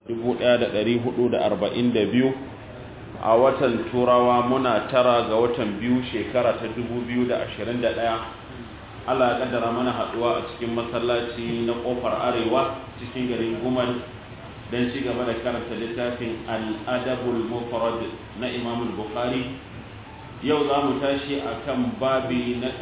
1442 a watan turawa muna tara ga watan biyu shekara ta 2021 Allah ya kaddara mana haduwa a cikin masallaci na kofar arewa cikin garin gumal don ci gaba da karanta littafin al'adabul mufrad na imam bukhari yau za mu tashi a kan babi na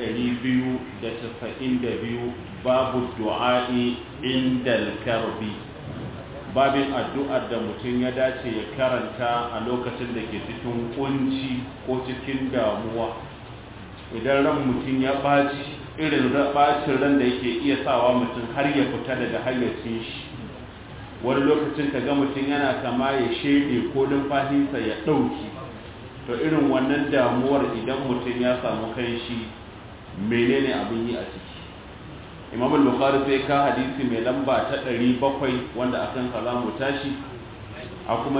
292 babu du'a'i indal karbi babin addu'ar da mutum ya dace ya karanta a lokacin da ke cikin kunci ko cikin damuwa idan ran mutum ya ɓaci irin ɓacin ran da yake iya sawa mutum har ya fita daga hayyacin shi wani lokacin ka ga mutum yana kama ya shede ko numfashinsa ya ɗauki to irin wannan damuwar idan mutum ya samu kai shi menene abin yi a ciki imam al-bukhari sai ka hadisi mai lamba ta 700 wanda akan sa zamu tashi a kuma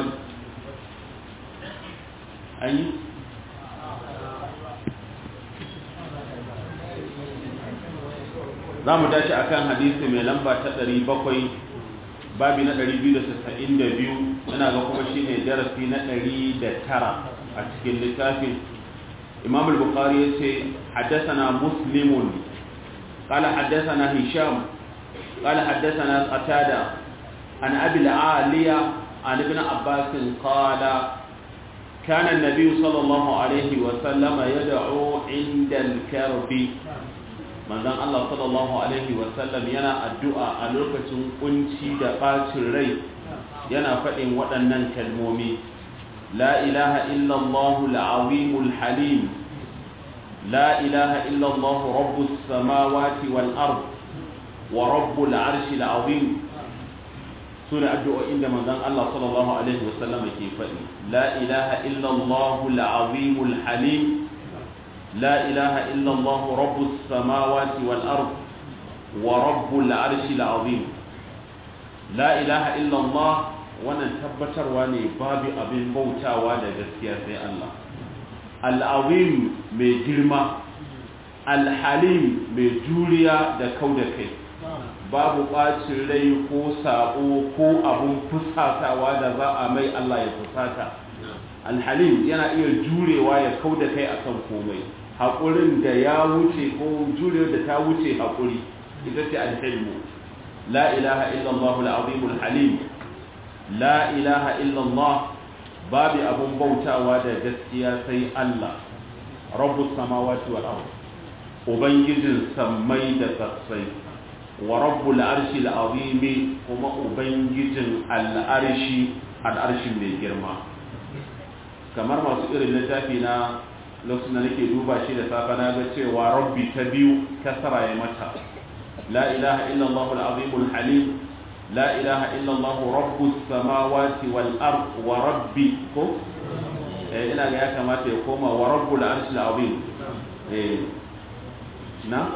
ayi zamu tashi akan hadisi mai lamba ta 700 babi na 292 ina ga kuma shine darasi na 109 a cikin littafin imam al-bukhari yace haddathana muslimun قال حدثنا هشام قال حدثنا قتادة عن أبي العالية عن ابن عباس قال كان النبي صلى الله عليه وسلم يدعو عند الكرب من ذن الله صلى الله عليه وسلم ينا الدعاء ألوكة قنشي دقات الري ينا فإن ودنن كالمومي لا إله إلا الله العظيم الحليم لا إله إلا الله رب السماوات والأرض ورب العرش العظيم سورة الدعاء عندما ذن الله صلى الله عليه وسلم كيف لا إله إلا الله العظيم الحليم لا إله إلا الله رب السماوات والأرض ورب العرش العظيم لا إله إلا الله wannan tabbatarwa ne babu abin bautawa da gaskiya sai Allah al'azim mai girma alhalim mai juriya da kau da kai babu ɓacin rai ko saɓo ko abun fusatawa da za a mai Allah ya fusata alhalim yana iya jurewa ya kau da kai akan komai haƙurin da ya wuce ko jurewar da ta wuce haƙuri ita ce alhilmu la ilaha illallah al'azimul halim la ilaha illallah babu abun bautawa da gaskiya sai Allah rabbus samawati wal ard ubangijin sammai da tsatsai wa rabbul arshi al azim kuma ubangijin al arshi al arshi mai girma kamar masu irin littafi na lokacin da nake duba shi da safa na ga cewa rabbi ta biyu kasara ya mata la ilaha illallah al azim al halim لا إله إلا الله رب السماوات والأرض وربي كو إيه إلا يا كما تقوم ورب العرش العظيم إيه نا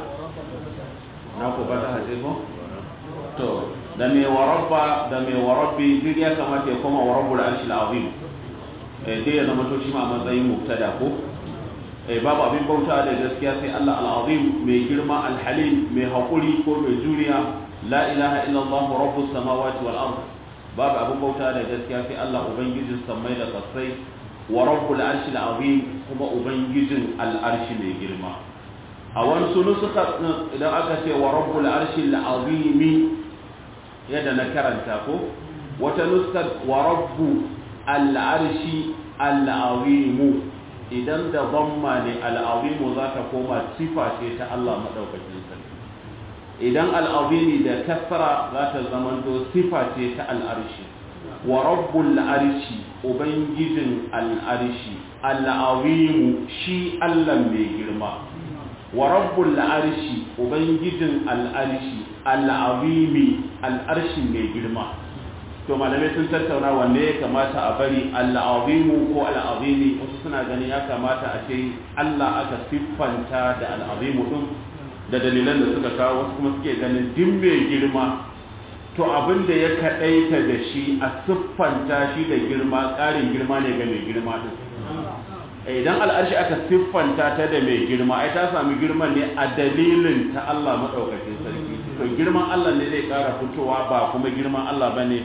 ناكو بدا هجيبو تو دمي ورب دمي وربي دي يا كما تقوم ورب العرش العظيم إيه دي لما توشي ما مزاي مبتدا كو eh babu abin bauta da gaskiya sai Allah al-azim mai girma al-halim mai hakuri ko mai juriya la ilaha illallah rabbus samawati wal ard babu abin bauta da gaskiya sai Allah ubangijin samai da kasai wa rabbul arshil azim kuma ubangijin al-arshi mai girma a wani sunu suka idan aka ce wa rabbul arshil azim yadda na karanta ko wata nuskar wa rabbu al-arshi al-azim idan da dhamma ne al-azim za ta koma sifa ce ta Allah madaukakin sarki idan al'azimi da kasra za ta zamanto sifa ce ta al'arshi wa rabbul arshi ubangijin al'arshi al'azimu shi allah mai girma wa rabbul arshi ubangijin al'arshi al'azimi al'arshi mai girma to malamai sun tattauna wanne ya kamata a bari al'azimu ko al'azimi wasu suna ganin ya kamata a ce allah aka siffanta da al'azimu din da dalilan da suka kawo wasu kuma suke ganin din mai girma to abin da ya kaɗaita da shi a siffanta shi da girma ƙarin girma ne ga mai girma din idan al'arshi aka siffanta ta da mai girma ai ta sami girman ne a dalilin ta Allah maɗaukakin sarki to girman Allah ne zai ƙara fitowa ba kuma girman Allah ba ne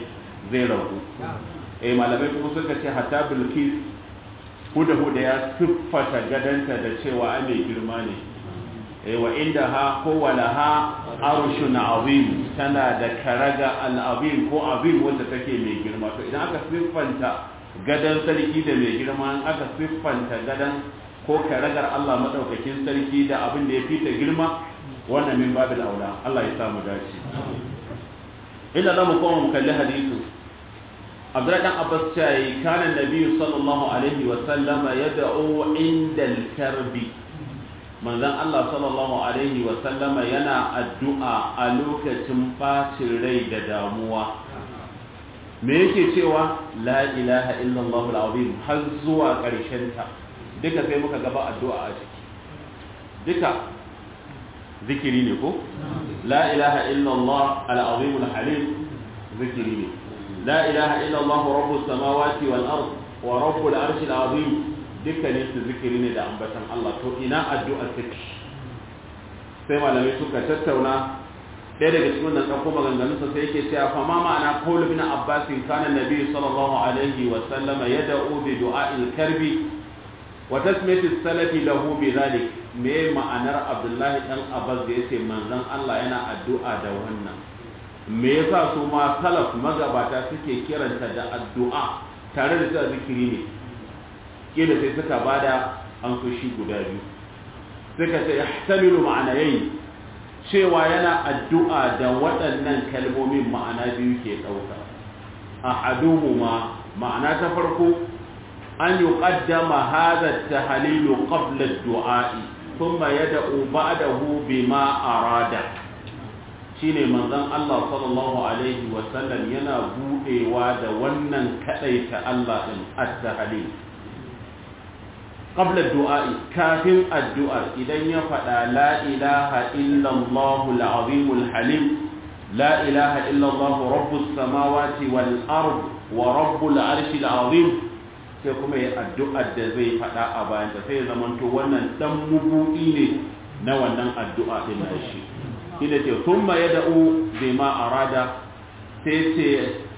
zai ragu eh malamai kuma suka ce hatta bilkis huda huda ya siffata gadanta da cewa a mai girma ne eh wa inda ha ko wala ha arushun azim tana da karaga al-azim ko azim wanda take mai girma to idan aka siffanta gadan sarki da mai girma aka siffanta gadan ko karagar Allah madaukakin sarki da abin da ya fita girma wannan min babil aula Allah ya samu dace illa zamu koma mu kalli hadisi Abdullah dan Abbas cewa kana Nabi sallallahu alaihi wa sallama yad'u inda al-karbi manzon Allah sallallahu alaihi wa sallama yana addu'a a lokacin bacin rai da damuwa me yake cewa la ilaha illallah al-azim har zuwa ƙarshen ta duka sai muka gaba addu'a a ciki duka zikiri ne ko la ilaha illallah al-azim al-halim zikiri ne la ilaha illallah rabbus samawati wal ard wa rabbul arshil azim dukkanin su zikiri ne da ambatan Allah to ina addu'a take sai malamai suka tattauna ɗaya daga cikin nan ɗauko maganganunsa sai yake cewa fa ma ma'ana qaul ibn abbas kana nabi sallallahu alaihi wa sallama yad'u bi du'a'il karbi wa tasmiyati salafi lahu bi dhalik me ma'anar abdullahi dan abbas da yace manzon Allah yana addu'a da wannan me yasa su ma salaf magabata suke kiranta da addu'a tare da cewa zikiri ne kila sai suka bada an shi guda biyu suka ce yahtamilu ma'anayi cewa yana addu'a da waɗannan kalmomin ma'ana biyu ke ɗauka ahaduhuma ma'ana ta farko an yuqaddama hadha at-tahlilu qabla ad-du'a'i thumma yad'u ba'dahu bima arada shine manzon Allah sallallahu alaihi wa sallam yana budewa da wannan kadaita Allah din at-tahlil qabla ad-du'a'i kafin addu'ar idan ya fada la ilaha illa Allahu al-azim al-halim la ilaha illa Allah rabbus samawati wal ard wa rabbul arshil azim sai kuma ya addu'ar da zai faɗa a bayan ta sai ya zamanto wannan dan mubu'i ne na wannan addu'a din na shi ina ce thumma yad'u bima arada sai ce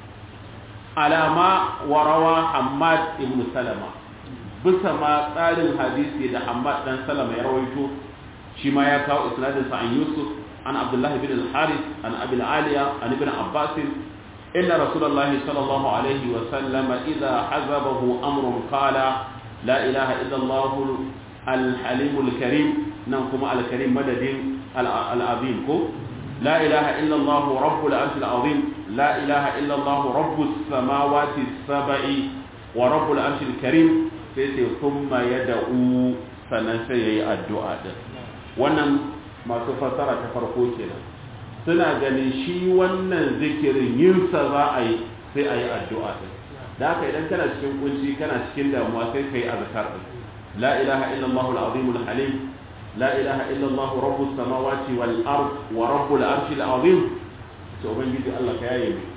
alama warawa Hammad ibn Salama bisa ma tsarin hadisi da Hammad dan Salama ya rawaito shi ma ya kawo isnadin sa an Yusuf an Abdullah ibn al-Harith an Abi al-Aliya an ibn Abbas إن رسول الله صلى الله عليه وسلم إذا حزبه أمر قال لا إله إلا الله الحليم الكريم ننكم على الكريم مدد العظيم لا إله إلا الله رب العرش العظيم لا إله إلا الله رب السماوات السبع ورب العرش الكريم ثم يدعو فنسي الدعاء wannan masu fasara ta farko kenan suna ganin shi wannan zikirin yinsa za a yi sai a yi addu'a ɗin da haka idan kana cikin kunci kana cikin damuwa sai ka yi azkar ɗin la ilaha illallah al-azim al-halim la ilaha illallah rabbus samawati wal ard wa rabbul arshi al-azim to ubangiji Allah ka yaye mu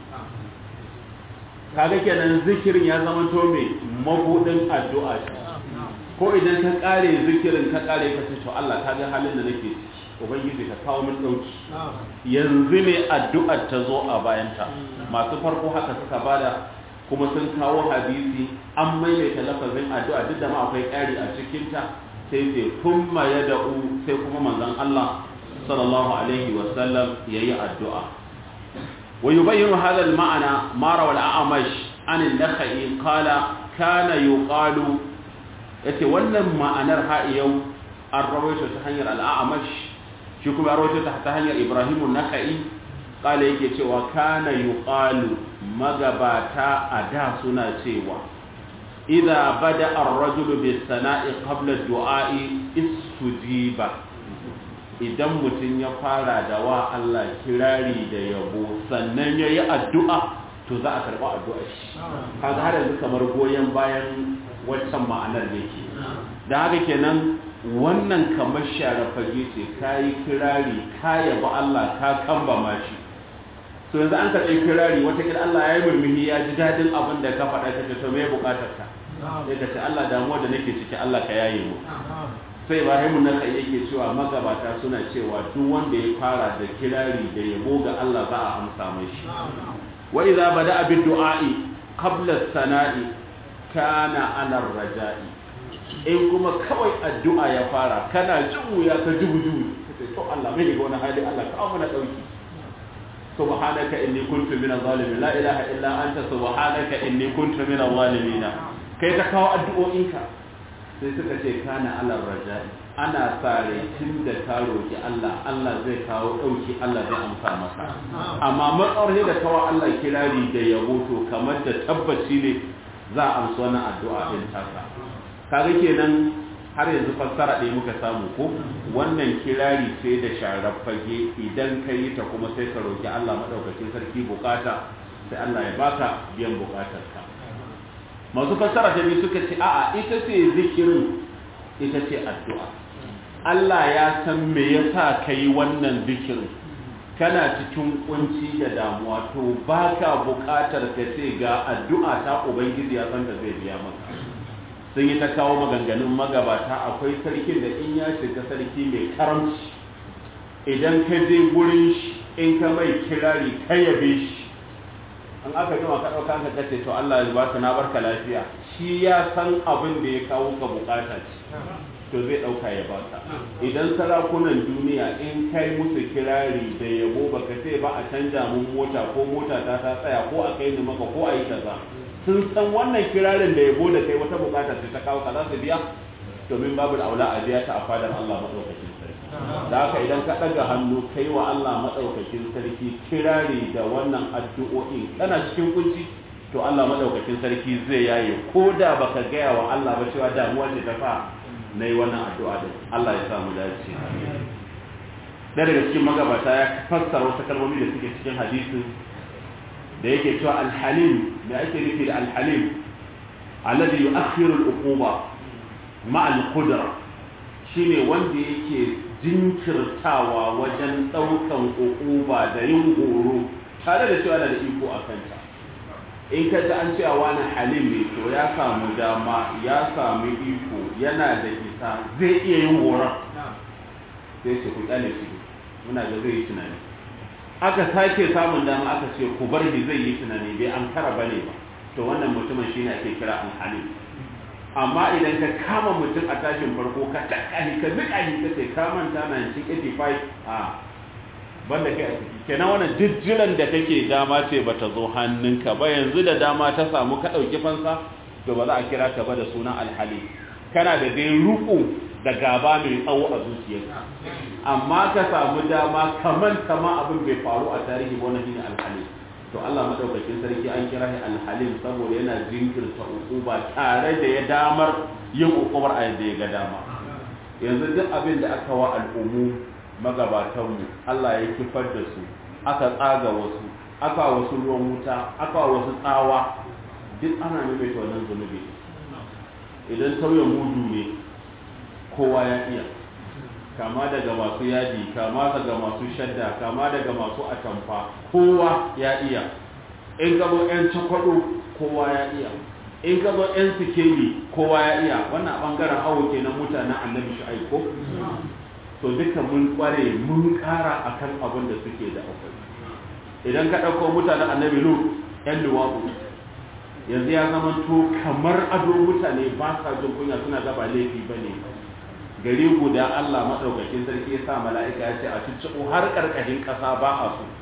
kaga kenan zikirin ya zama to me mabudin addu'a ko idan ka kare zikirin ka kare ka ce to Allah ka ga halin da nake ciki ubangiji ka kawo min dauki yanzu ne addu'ar ta zo a bayanta masu farko haka suka bada kuma sun kawo hadisi an maimaita lafazin addu'a duk da ma akwai ƙari a cikin ta sai sai kuma ya da'u sai kuma manzon Allah sallallahu alaihi wa sallam yayi addu'a wa yubayyinu hadha al-ma'na ma rawa al-a'mash an an-nakhai qala kana yuqalu yace wannan ma'anar ha yau an rawaito ta hanyar al-a'mash shi kuma rawaito ta ta hanyar Ibrahim an-Nakhai kala yake cewa kana yuqalu magabata a da suna cewa idza bada ar-rajulu bis-sana'i qabla ad-du'a'i istujiba idan mutum ya fara da wa Allah kirari da yabo sannan yayi addu'a to za a karba addu'ar shi kaga har yanzu kamar goyen bayan waccan ma'anar yake da haka kenan wannan kamar share fage ce ka yi kirari ka yaba Allah ka kambama shi so yanzu an karɓi kirari watakila Allah ya yi murmuhi ya ji daɗin abin da ka faɗa ka ce to me buƙatar ka sai ka ce Allah damuwa da nake ciki Allah ka yaye mu sai Ibrahim na kai yake cewa magabata suna cewa duk wanda ya fara da kirari da yabo ga Allah za a amsa mai shi wa idza bada'a bid du'a'i qabla as-sana'i kana 'ala ar-raja'i in kuma kawai addu'a ya fara kana jin wuya ka jubu jubu sai to Allah mai ga wani hali Allah ka mana dauki subhanaka inni kuntu min adh-dhalimin la ilaha illa anta subhanaka inni kuntu min adh-dhalimin kai ta kawo addu'o'inka sai suka ce kana alar raja'i ana sare tun da ka roki Allah Allah zai kawo dauki Allah zai amsa maka amma matsawar da kawo Allah kirari da yabo to kamar da tabbaci ne za a amsa wannan addu'a din taka kaga kenan har yanzu fassara ɗaya muka samu ko wannan kirari sai da sharar fage idan ka yi ta kuma sai ka roki Allah madaukakin sarki bukata sai Allah ya baka biyan bukatarka masu fassara ta biyu suka ce a'a ita ce zikirin ita ce addu'a Allah ya san me yasa ka yi wannan zikirin kana cikin kunci da damuwa to baka buƙatar ka ce ga addu'a ta ubangiji ya san da zai biya maka sun yi ta kawo maganganun magabata akwai sarkin da in ya shiga sarki mai karamci idan ka je gurin shi in ka mai kirari ka yabe shi an aka jima ka ɗauka ka kace to Allah ya baka na barka lafiya shi ya san abin da ya kawo ka bukata ce to zai ɗauka ya baka idan sarakunan duniya in kai musu kirari da yabo baka ce ba a canja mun mota ko mota ta ta tsaya ko a kai ni maka ko a yi kaza sun san wannan kirarin da yabo da kai wata bukata ce ta kawo ka za su biya domin babu aula a biya ta a fadar Allah madaukakin sarki da haka idan ka ɗaga hannu kai wa Allah maɗaukakin sarki kirari da wannan addu'o'in kana cikin kunci to Allah maɗaukakin sarki zai yaye ko da baka gaya wa Allah ba cewa damuwa ce ta fa na yi wannan addu'a din Allah ya samu dace da daga cikin magabata ya fassara wasu kalmomi da suke cikin hadisin da yake cewa alhalim me ake nufi da alhalim alladhi yu'akhiru al-uquba ma'a al-qudra shine wanda yake jinkirtawa wajen ɗaukan uquba da yin horo tare da cewa da iko a kanta in ka ji an cewa wani halim ne to ya samu dama ya samu iko yana da isa zai iya yin horon sai ce ku kyale shi muna da zai yi tunani aka sake samun dama aka ce ku bar shi zai yi tunani bai an kara bane ba to wannan mutumin shine ake kira an halim amma idan ka kama mutum a tashin farko ka takani ka nika shi ka ce ka manta 1985 a banda kai a ciki kenan wannan jijjiran da kake dama ce bata zo hannunka ba yanzu da dama ta samu ka ɗauki fansa to ba za a kira ka ba da sunan alhali kana da dai ruku da gaba mai tsawo a zuciyarka amma ka samu dama kaman kama abin bai faru a tarihi ba wannan shine alhali to Allah madaukakin sarki an kira shi alhalim saboda yana jinkirta ukuba tare da ya damar yin ukubar a yadda ya ga dama yanzu duk abin da aka wa al'ummu magabatanmu Allah ya kifar da su aka tsaga wasu aka wasu ruwan wuta aka wasu tsawa duk ana maimaita wannan zunubi idan tauye mudu ne kowa ya iya kama daga masu yadi kama daga masu shadda kama daga masu atamfa kowa ya iya in gabo 'yan cakwado kowa ya iya in gabo 'yan sikeli kowa ya iya wannan bangaren awo kenan mutanen annabi shi ko to duka mun kware mun kara akan abin da suke da akwai idan ka ɗauko mutanen annabi lu 'yan luwabu yanzu ya zama to kamar ado mutane ba sa jin kunya suna gaba laifi ba ne gari guda Allah maɗaukakin sarki ya sa mala'ika ya ce a cicciɓo har ƙarƙashin ƙasa ba a so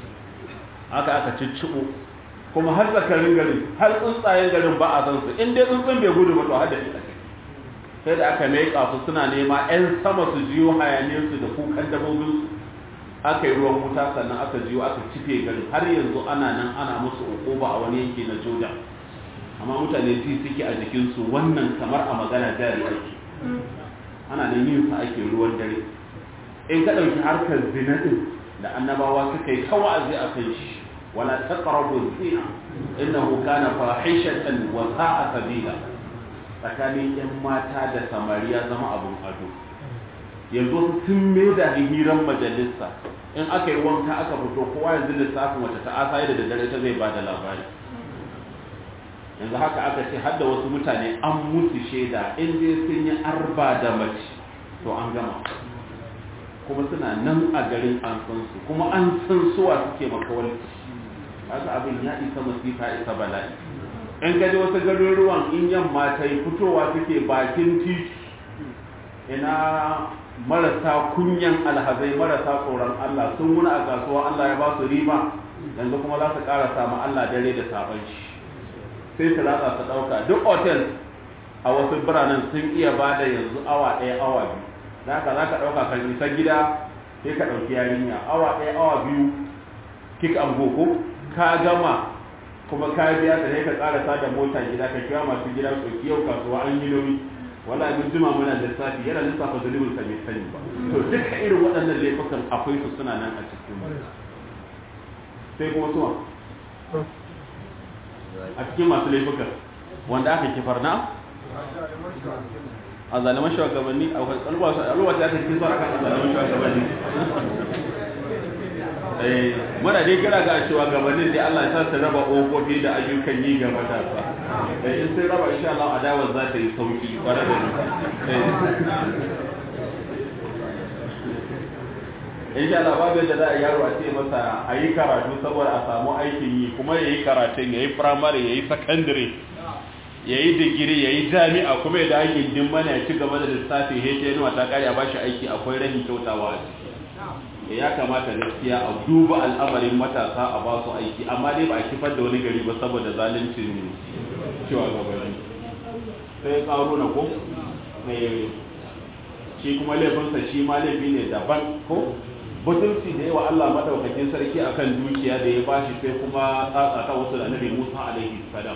haka aka cicciɓo kuma har zakarin garin har tsuntsayen garin ba a san su in dai tsuntsun bai gudu ba to har da shi a ciki sai da aka meƙa su suna nema 'yan sama su jiyo hayaniyarsu da kukan dabobinsu aka yi ruwan wuta sannan aka jiyo aka cife garin har yanzu ana nan ana musu ukuba a wani yanki na jordan amma mutane ji suke a jikinsu wannan kamar a magana jari ake ana nan yin sa ake ruwan dare in ka ɗauki harkar zina ɗin da annabawa suka yi wa'azi a kan shi wala taqrabu zina innahu kana fahishatan wa sa'a sabila tsakanin yan mata da samariya zama abun ado yanzu sun mai da hiran majalisa in aka yi wanka aka fito kowa yanzu lissafin wata ta'asa da daddare ta zai ba da labari yanzu haka aka ce hadda wasu mutane an mutu shaida in dai sun yi arba da mace to an gama kuma suna nan a garin an san su kuma an san suwa suke makawarci haka abin ya isa masifa isa bala'i in gaji wasu garuruwan in yamma ta yi fitowa suke bakin titi ina marasa kunyan alhazai marasa tsoron Allah sun wuna a kasuwa Allah ya ba su riba yanzu kuma za su ƙara samu Allah dare da sabon shi sai su ratsa su ɗauka duk otel a wasu biranen sun iya ba da yanzu awa ɗaya awa biyu da haka za ka ɗauka kan isa gida sai ka ɗauki yarinya awa ɗaya awa biyu kik an ko ka gama kuma ka biya ta sai ka ƙara sa da mota gida ka kira masu gida su yau kasuwa an yi nauyi wala mun jima muna lissafi yana lissafa zunubin sa bai sani ba to duka irin waɗannan laifukan akwai su suna nan a cikin sai kuma suwa a cikin masu laifukan wanda aka kifar na a zaliman shugabanni a alwata ya tafi zuwa kan zaliman shugabanni muna dai kira ga cewa gabanin da Allah ya sa su raba ƙofofi da ayyukan yi ga matasa in sai raba insha Allah adawar za ta yi sauki kwarar da insha Allah babu yadda za a yaro a ce masa a yi karatu saboda a samu aikin yi kuma ya yi karatun ya yi firamare ya yi sakandare ya yi digiri ya yi jami'a kuma ya da gindin mana ya ci gaba da lissafi hete yanuwa ta kare a bashi aiki akwai rahin kyautawa a ciki ya kamata gaskiya a duba al'amarin matasa a ba su aiki amma dai ba a kifar da wani gari ba saboda zaluncin cewa gabani sai karo na ko shi kuma laifinsa shi ma laifi ne daban ko butulci da yawa Allah madaukakin sarki akan dukiya da ya bashi sai kuma tsatsa ta wasu da nabi Musa alaihi salam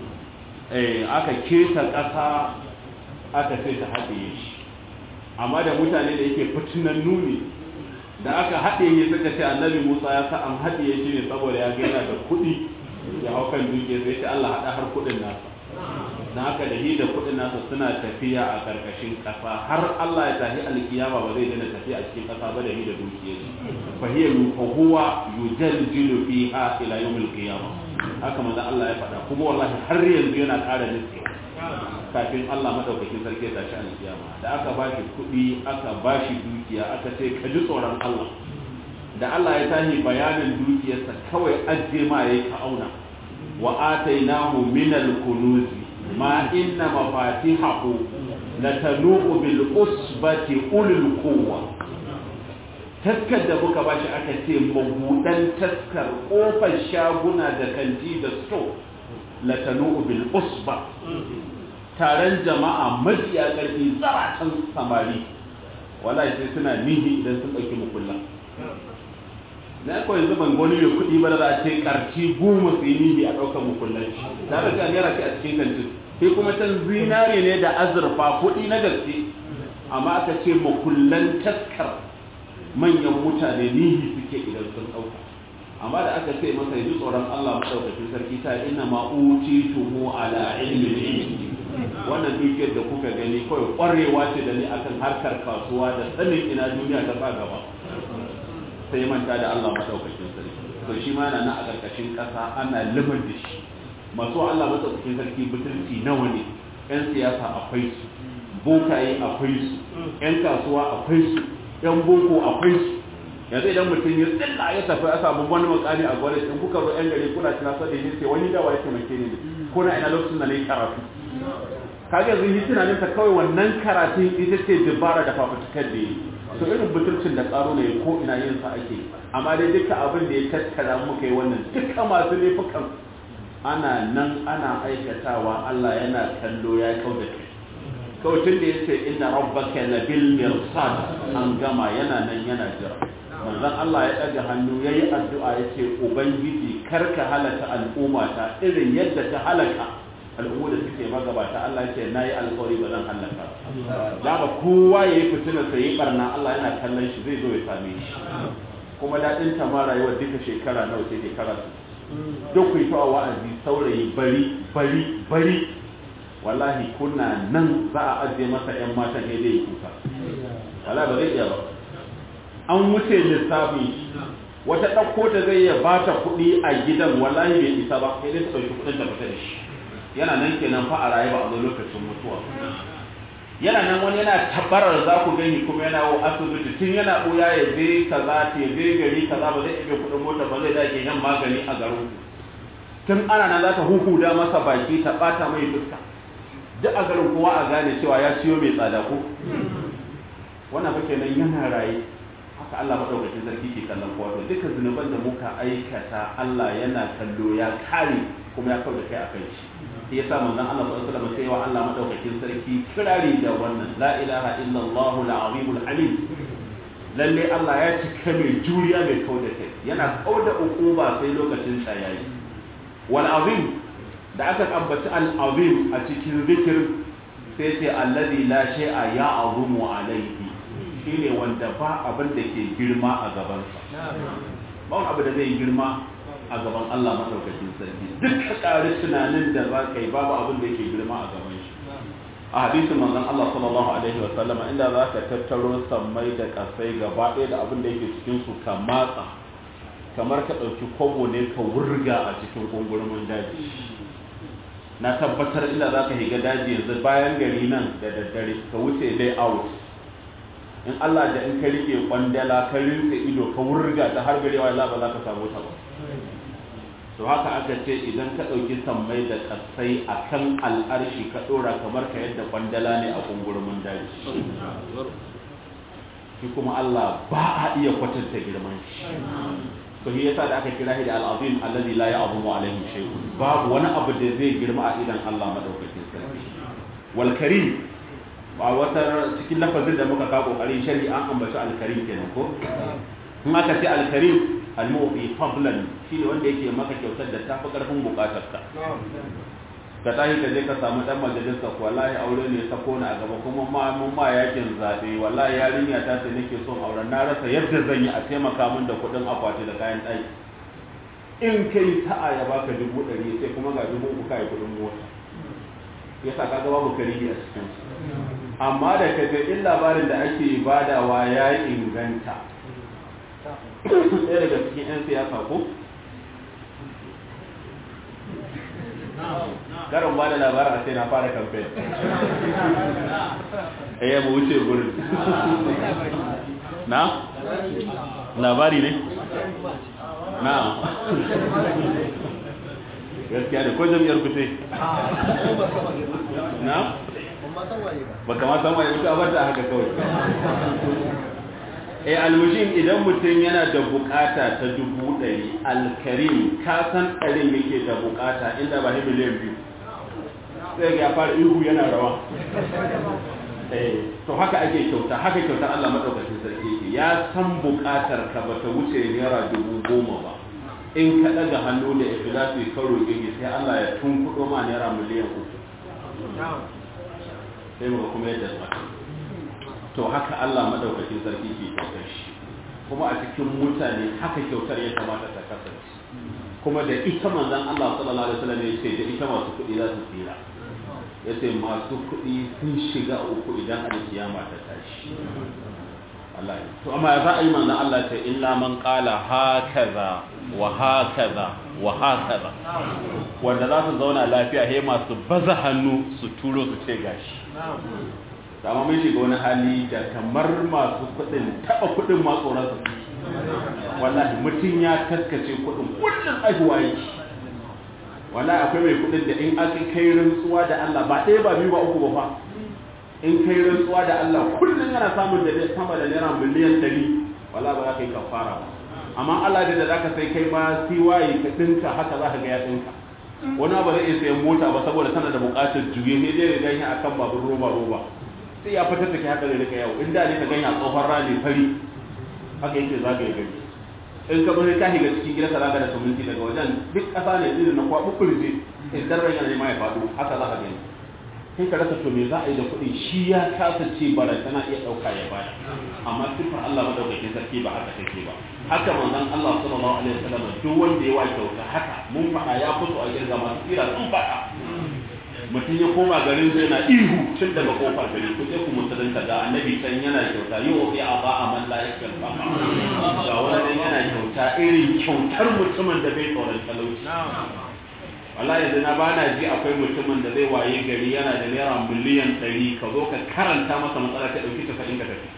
eh aka keta ƙasa aka sai ta haɗe shi amma da mutane da yake fitinan nuni da aka haɗe ya suka ce annabi Musa ya sa an haɗe shi ne saboda ya gaina da kuɗi ya hau kan dukiya sai ce Allah haɗa har kuɗin nasa na haka da da kuɗin nasa suna tafiya a ƙarƙashin ƙasa har Allah ya tafi alkiyama ba zai daina tafiya a cikin ƙasa ba da da dukiyar shi fa hiya huwa yujaljilu fiha ila yawmil qiyamah haka manzo Allah ya faɗa kuma wallahi har yanzu yana ƙara nutse kafin Allah madaukakin sarki ya tashi alkiyama da aka bashi kuɗi aka bashi dukiya aka ce ka ji tsoron Allah da Allah ya tashi bayanin dukiyarsa kawai ajiye ma yayi ka auna wa atainahu min al-kunuz ma inna mafatihahu latanu'u bil usbati ulul quwwa taskar da muka bashi aka ce mabudan taskar kofar shaguna da kanti da sto latanu bil usba taron jama'a majiya karfi zaratan samari wallahi sai suna nihi idan sun ɗauki mukullan na kawai yanzu ban gani mai kuɗi ba da za a ce karci goma su yi nihi a ɗaukar mukullan shi tare da naira ce a cikin kantin sai kuma can zinare ne da azurfa kuɗi na gaske amma aka ce makullan taskar manyan mutane nihi suke idan sun ɗauka amma da aka ce masa yi tsoron Allah maɗaukakin sarki ta ina ma uci tuhu ala ilmin ilmi wannan dukiyar da kuka gani kawai ƙwarewa ce da ni akan harkar kasuwa da sanin ina duniya ta sa gaba sai manta da Allah maɗaukakin sarki to shi ma yana nan a ƙarƙashin ƙasa ana liman da shi masu Allah maɗaukakin sarki butulci nawa ne 'yan siyasa akwai su bokaye akwai su 'yan kasuwa akwai su yan boko akwai su yanzu idan mutum ya tsilla ya tafi a samu wani makami a gwada in kuka zo yan gari kuna tuna sa da sai wani dawa ya taimake ni kuna ina lokacin da na yi karatu kaga yanzu yi tunanin ta kawai wannan karatun ita ce dabara da fafutukar da yi to irin butulcin da tsaro ne ko ina yin sa ake amma dai duka abin da ya tattara muka yi wannan duka masu laifukan ana nan ana aikatawa Allah yana kallo ya kauda kai kawai tun da ya ce inna rabbaka labil mirsad an gama yana nan yana jira manzon Allah ya ɗaga hannu yayi addu'a yace ubangiji karka halaka al'umma ta irin yadda ta halaka al'ummu da suke magabata Allah yace nayi alƙawari ba zan halaka da ba kowa yayi fitina sai yi barna Allah yana kallon shi zai zo ya same shi kuma daɗin ta ma rayuwar duka shekara nawa ce shekara duk ku yi ta wa'azi saurayi bari bari bari wallahi kuna nan za a ajiye masa 'yan matan ne zai kuka wala ba zai iya ba an wuce lissafi wata ɗauko ta zai iya ba ta kuɗi a gidan wallahi bai isa ba sai dai ta ɗauki kuɗin ta fita da shi yana nan kenan fa a raye ba a zo lokacin mutuwa yana nan wani yana tabarar za ku gani kuma yana wo asibiti tun yana ɓuya ya je kaza ya je gari kaza ba zai iya kuɗin mota ba zai dage yan magani a garin tun ana nan za ta huhuda masa baki ta ɓata mai fuska duk a garin kowa a gane cewa ya ciyo mai tsada ko wannan fa kenan yana raye haka Allah madaukakin sarki ke kallon kowa to duka zunuban da muka aikata Allah yana kallo ya kare kuma ya kawo da kai akan shi sai yasa manzon Allah sallallahu alaihi wasallam sai wa Allah madaukakin sarki kirari da wannan la ilaha illallah al-azim al-halim lalle Allah ya cika mai juriya mai kawo da kai yana kawo da ukuba sai lokacin sa yayi wal azim da aka ambaci al-azim a cikin zikir sai ce alladhi la shay'a ya'zumu alayhi shine wanda ba abin da ke girma a gabansa ba wani abu da zai girma a gaban Allah madaukakin sarki duk ka ƙari tunanin da za ka yi babu abin da ke girma a gaban shi a hadisin manzon Allah sallallahu alaihi wa sallama inda za ka tattaro sammai da kasai gaba ɗaya da abin da yake cikin su ka matsa kamar ka ɗauki kwabo ne ka wurga a cikin kungurumin daji na tabbatar inda za ka higa daji yanzu bayan gari nan da daddare ka wuce dai out in Allah da in ka rike kwandala ka rinse ido ka wurga ta har garewa Allah ba za ka samu ta ba to haka aka ce idan ka ɗauki sammai da ƙasai a kan al'arshi ka ɗora kamar ka yadda kwandala ne a kungurumin daji shi kuma Allah ba a iya kwatanta girman shi to shi yasa da aka kira shi da al'azim alladhi la ya'zumu alaihi shay'un babu wani abu da zai girma a idan Allah madaukakin sarki wal karim ba wata cikin lafazin da muka kawo kokarin shari an ambaci al-karim kenan ko in aka ce al-karim al-mu'ti fadlan shine wanda yake maka kyautar da tafi karfin bukatar ka ka tashi ka je ka samu dan majalisa ko wallahi aure ne sako na a gaba kuma ma mun ma yakin zabe wallahi yarinya ta ce nake son auren na rasa yadda zan yi a taimaka min da kuɗin akwati da kayan ɗaki in kai sa'a ya baka dubu ɗari sai kuma ga dubu uku kai kuɗin mota yasa kaga babu karibi a cikin su amma da kaga in labarin da ake badawa ya inganta ɗaya daga cikin 'yan siyasa ko karin ba da labarin a sai na fara kamfen ya mu wuce gurin na labari ne na gaskiya da ko jam'iyyar kuce na ba kama san waye mutu abar da haka kawai eh almushim idan mutum yana da bukata ta dubu ɗari alkarim ka san ɗarin yake da bukata inda ba miliyan biyu sai ya fara ihu yana rawa eh to haka ake kyauta haka kyautar Allah madaukakin sarki yake ya san bukatar ka bata wuce naira dubu goma ba in ka ɗaga hannu da ikhlasi ka roƙe sai Allah ya tunkuɗo ma naira miliyan uku sai muka kuma yadda tsaka to haka Allah madaukakin sarki ke kyautar shi kuma a cikin mutane haka kyautar ya kamata ta kasance kuma da ita manzon Allah sallallahu alaihi wasallam ya ce da ita masu kuɗi za su tsira ya ce masu kuɗi sun shiga uku idan alkiyama ta tashi Allah to amma za a yi manzon Allah ta illa man qala hakaza wa hakaza wa hakaza wanda za su zauna lafiya he masu baza hannu su turo su ce gashi amma mun shiga wani hali da kamar masu kuɗin taɓa kuɗin ma tsoron su wallahi mutum ya taskace kuɗin kullum aihuwa yake wallahi akwai mai kuɗin da in aka kai rantsuwa da Allah ba ɗaya ba biyu ba uku ba fa in kai rantsuwa da Allah kullum yana samun da sama da naira miliyan ɗari wallahi ba za ka yi kafara ba amma Allah da da zaka sai kai ma siwaye ka dinka haka za ka ga ya dinka wani ba zai iya sayan mota ba saboda tana da buƙatar juye ne dai ganye akan babur roba roba sai ya fitar da ke haka da rika yau inda ne ka ganye a tsohon rani fari haka yake za ka yi gani in ka bari ka shiga cikin gidansa za ka da suminti daga wajen duk ƙasa ne irin na kwaɓu kurje in dan ran yana ma ya faɗo haka za ka gani sai ka rasa to me za a yi da kuɗi shi ya kasa ce bara tana iya ɗauka ya baya amma sifar Allah madaukakin sarki ba haka take ba haka manzon Allah sallallahu alaihi wasallam duk wanda ya wa kyauta haka mun faɗa ya fito a girga masu tsira sun faɗa mutum ya koma garin sai na ihu tun daga kofar gari ku je ku musulunta da annabi can yana kyauta yi wa a ba a man la yakal ba ga wani yana kyauta irin kyautar mutumin da bai tsoron talauci wallahi yanzu na ba na ji akwai mutumin da zai waye gari yana da naira miliyan ɗari ka zo ka karanta masa matsala ta ɗauki tafa'in ka tafi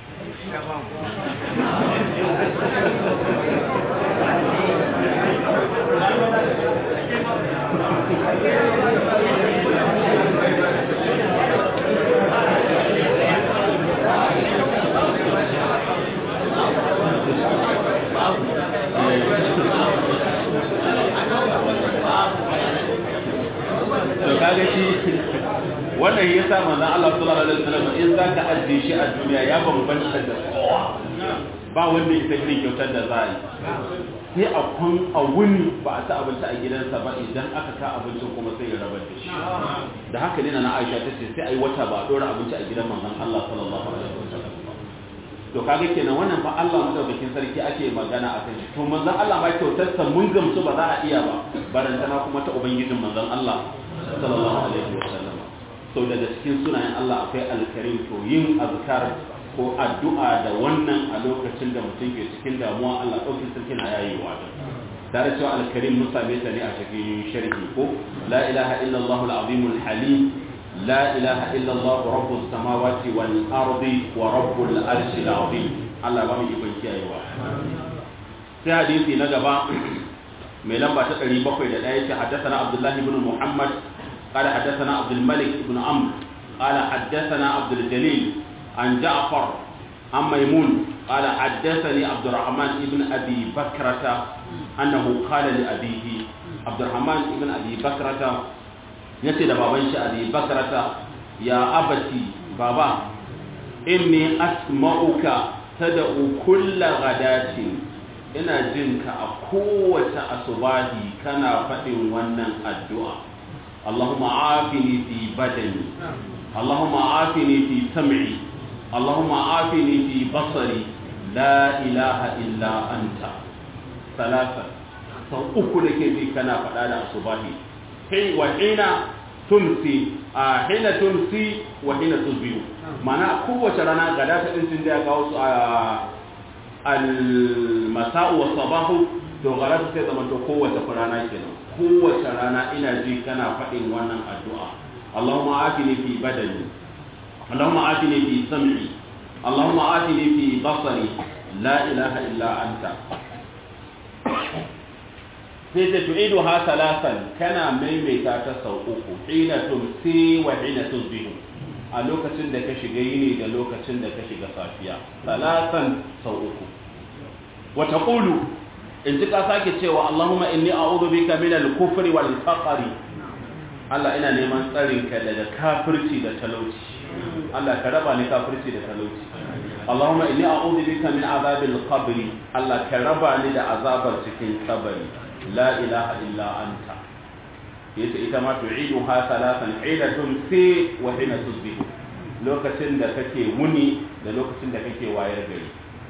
to kaga shi wannan ya sa manzon Allah sallallahu alaihi wasallam in zaka ajiye shi a duniya ya bambanta da kowa ba wanda ya irin kyautar da za a yi sai a kun a wuni ba a ta abinci a gidansa ba idan aka ka abincin kuma sai ya rabar da shi da haka ne na Aisha ta ce sai a yi wata ba a dora abinci a gidan manzon Allah sallallahu alaihi wasallam to kaga kenan wannan fa Allah madaukakin sarki ake magana a kan shi to manzon Allah ma kyautar sa mun gamsu ba za a iya ba barantana kuma ta ubangijin manzon Allah sallallahu alaihi wasallam so daga cikin sunayen Allah akwai alkarim to yin azkar ko addu'a da wannan a lokacin da mutum ke cikin damuwa Allah ɗaukin sarki na yayewa da tare cewa alkarim mun same ta ne a cikin sharhi ko la ilaha illallah al-azim al-halim la ilaha illallah rabbus samawati wal ardi wa rabbul arshi al-azim Allah ba mu ikon kiyayewa sai hadisi na gaba mai lamba ta 701 yake haddathana Abdullah ibn Muhammad قال حدثنا عبد الملك بن عمرو قال حدثنا عبد الجليل عن جعفر عن ميمون قال حدثني عبد الرحمن بن ابي بكرة انه قال لابيه عبد الرحمن بن ابي بكرة يتي بابن ابي بكرة يا ابتي بابا اني اسمعك تدعو كل غداة ina jinka a kowace asubahi kana faɗin wannan addu'a اللهم عافني في بدني اللهم عافني في سمعي اللهم عافني في بصري لا إله إلا أنت ثلاثة sau uku da ke ji kana faɗa da asubahi kai wa hina tumsi a hina tumsi wa hina tusbihu mana kowace rana gada ta din da ya kawo su a al-masa'u wa sabahu to gara ta sai zama to kowace rana kenan kowace rana ina ji kana faɗin wannan addu'a Allahumma afini fi badani Allahumma afini fi sam'i Allahumma afini fi basari la ilaha illa anta sai ta tu'idu ha salasan kana maimaita ta sau uku hina tumsi wa hina tusbihu a lokacin da ka shiga yini da lokacin da ka shiga safiya salasan sau uku wa taqulu in ji ka sake cewa Allahumma inni a'udhu bika min al-kufri wal faqri Allah ina neman tsarin ka daga kafirci da talauci Allah ka raba ni kafirci da talauci Allahumma inni a'udhu bika min azabil qabr Allah ka raba ni da azabar cikin kabari la ilaha illa anta yace ita ma tu'idu ha salatan hina tumsi wa hina tusbihu lokacin da kake wuni da lokacin da kake wayar gari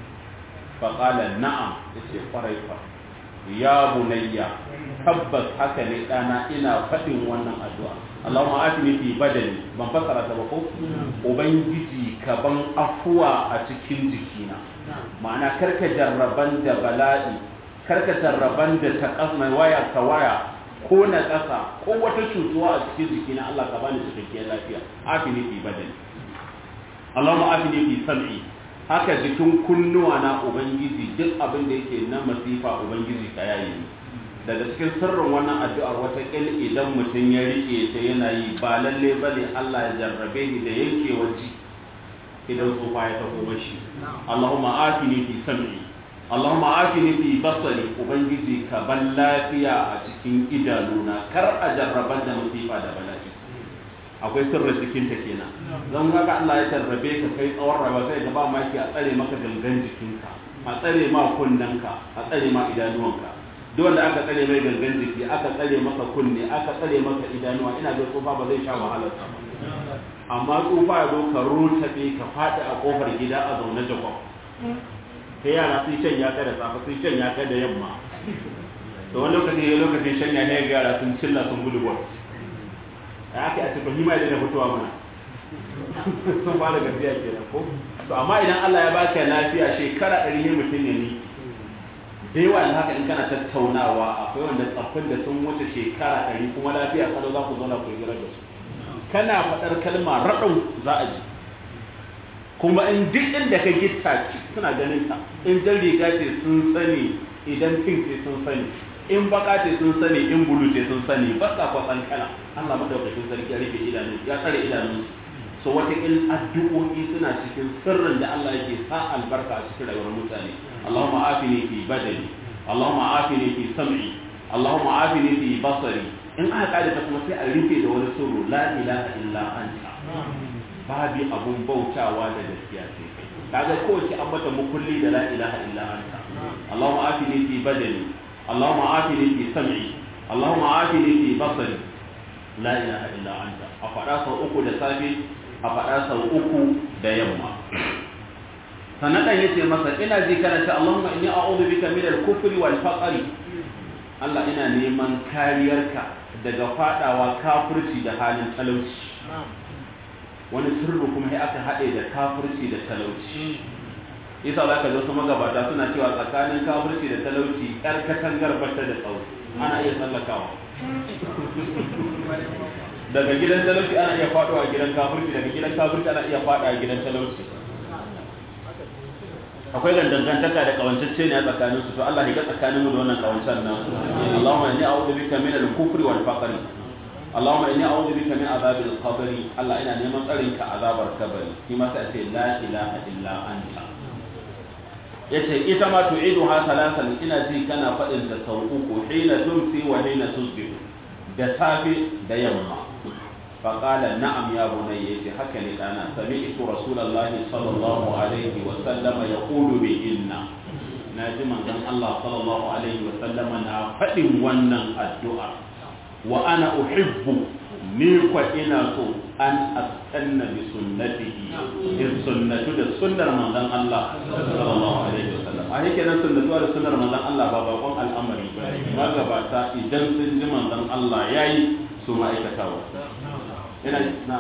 faƙala na'am ya ce ƙwarai fa ya bunayya tabbas haka ne ɗana ina faɗin wannan addu'a Allahumma atini fi badani ban fassara ta ba ko ubangiji ka ban afuwa a cikin jikina ma'ana karka jarraban da bala'i karka jarraban da ta mai waya ka waya ko na ƙasa ko wata cutuwa a cikin jikina Allah ka bani cikakkiyar lafiya afini fi badani Allahumma afini fi sam'i haka jikin kunnuwa na ubangiji duk abin da yake na masifa ubangiji ka yayi daga cikin sirrin wannan addu'ar wata kil idan mutum ya rike ta yana yi ba lalle bane Allah ya jarrabe ni da yankewar ji idan tsufa ya taho mashi Allahumma afini fi sam'i Allahumma afini fi basari ubangiji ka ban lafiya a cikin idanuna kar a jarraban da masifa da bala'i akwai sirrin cikin ta kenan zan ga Allah ya tarrabe ka kai tsawon rayuwa sai ga ba maki a tsare maka gangan jikinka a tsare ma kunnanka a tsare ma idanuwanka duk wanda aka tsare mai gangan jiki aka tsare maka kunne aka tsare maka idanuwa ina ga tsufa ba zai sha wahalar sa amma tsufa ya zo ka rutabe ka faɗi a kofar gida a zaune jakob sai yara sun shan ya kai da safe sun shan ya kai da yamma da wani lokaci ya lokacin shan ya ne ga yara sun cilla sun gudu gwar ya ake a cikin hima da fitowa mana sun fara gajiya ke ko to amma idan Allah ya baka lafiya shekara ɗari ne mutum ya ni da yawa da haka in kana tattaunawa akwai wanda tsaffin da sun wuce shekara ɗari kuma lafiya kalau za ku zauna ku yi da su kana faɗar kalma raɗau za a ji kuma in duk inda ka gitta suna ganin ta in jan riga ce sun sani idan pink ce sun sani in baka ce sun sani in bulu ce sun sani ba sa kwasan kana Allah madaukakin sarki ya rufe idanu ya tsare idanu so wata in addu'o'i suna cikin sirrin da Allah yake sa albarka a cikin rayuwar mutane Allahumma afini fi badani Allahumma afini fi sam'i Allahumma afini fi basari in aka kare ta kuma sai a rufe da wani sirru la ilaha illa anta babu abun bautawa da gaskiya sai kai kaga kowace an mata mukulli da la ilaha illa anta Allahumma afini fi badani Allahumma afini fi sam'i Allahumma afini fi basari la ilaha illa anta a faɗa sau uku da safe a faɗa sau uku da yamma sannan ɗan yace masa ina ji karanta Allahumma inni a'udhu bika min al-kufri wal faqri Allah ina neman kariyarka daga fadawa kafirci da halin talauci wani sirri kuma sai aka haɗe da kafirci da talauci isa za ka zo su magabata suna cewa tsakanin kafirci da talauci yar katangar bata da tsawo ana iya tsallakawa daga gidan talauci ana iya faɗo a gidan kafirci daga gidan kafirci ana iya faɗo a gidan talauci akwai dangantaka da kawancacce ne a tsakanin su to Allah ya ga tsakanin mu da wannan kawancan nan Allahumma inni a'udhu bika min al-kufri wal faqr Allahumma inni a'udhu bika min azabil qabr Allah ina neman tsarin ka azabar kabari shi ma sai ce la ilaha illa anta yace ita ma tu'iduha salasan ina ji kana faɗin ta sau uku hina tumsi wa hina tusbihu da safe da yamma فقال نعم يا بني haka ne dana سمعت رسول الله صلى الله عليه وسلم يقول بإن naji manzon Allah sallallahu alaihi wa sallama na faɗin wannan addu'a wa ana uhibbu ni kwa ina so an astanna bi sunnatihi in sunnatu da sunnar manzon Allah sallallahu alaihi wa sallam a yake nan sunnatu da sunnar manzon Allah ba bakon al'amari ba magabata idan sun ji manzon Allah yayi su ma'aikatawa ina na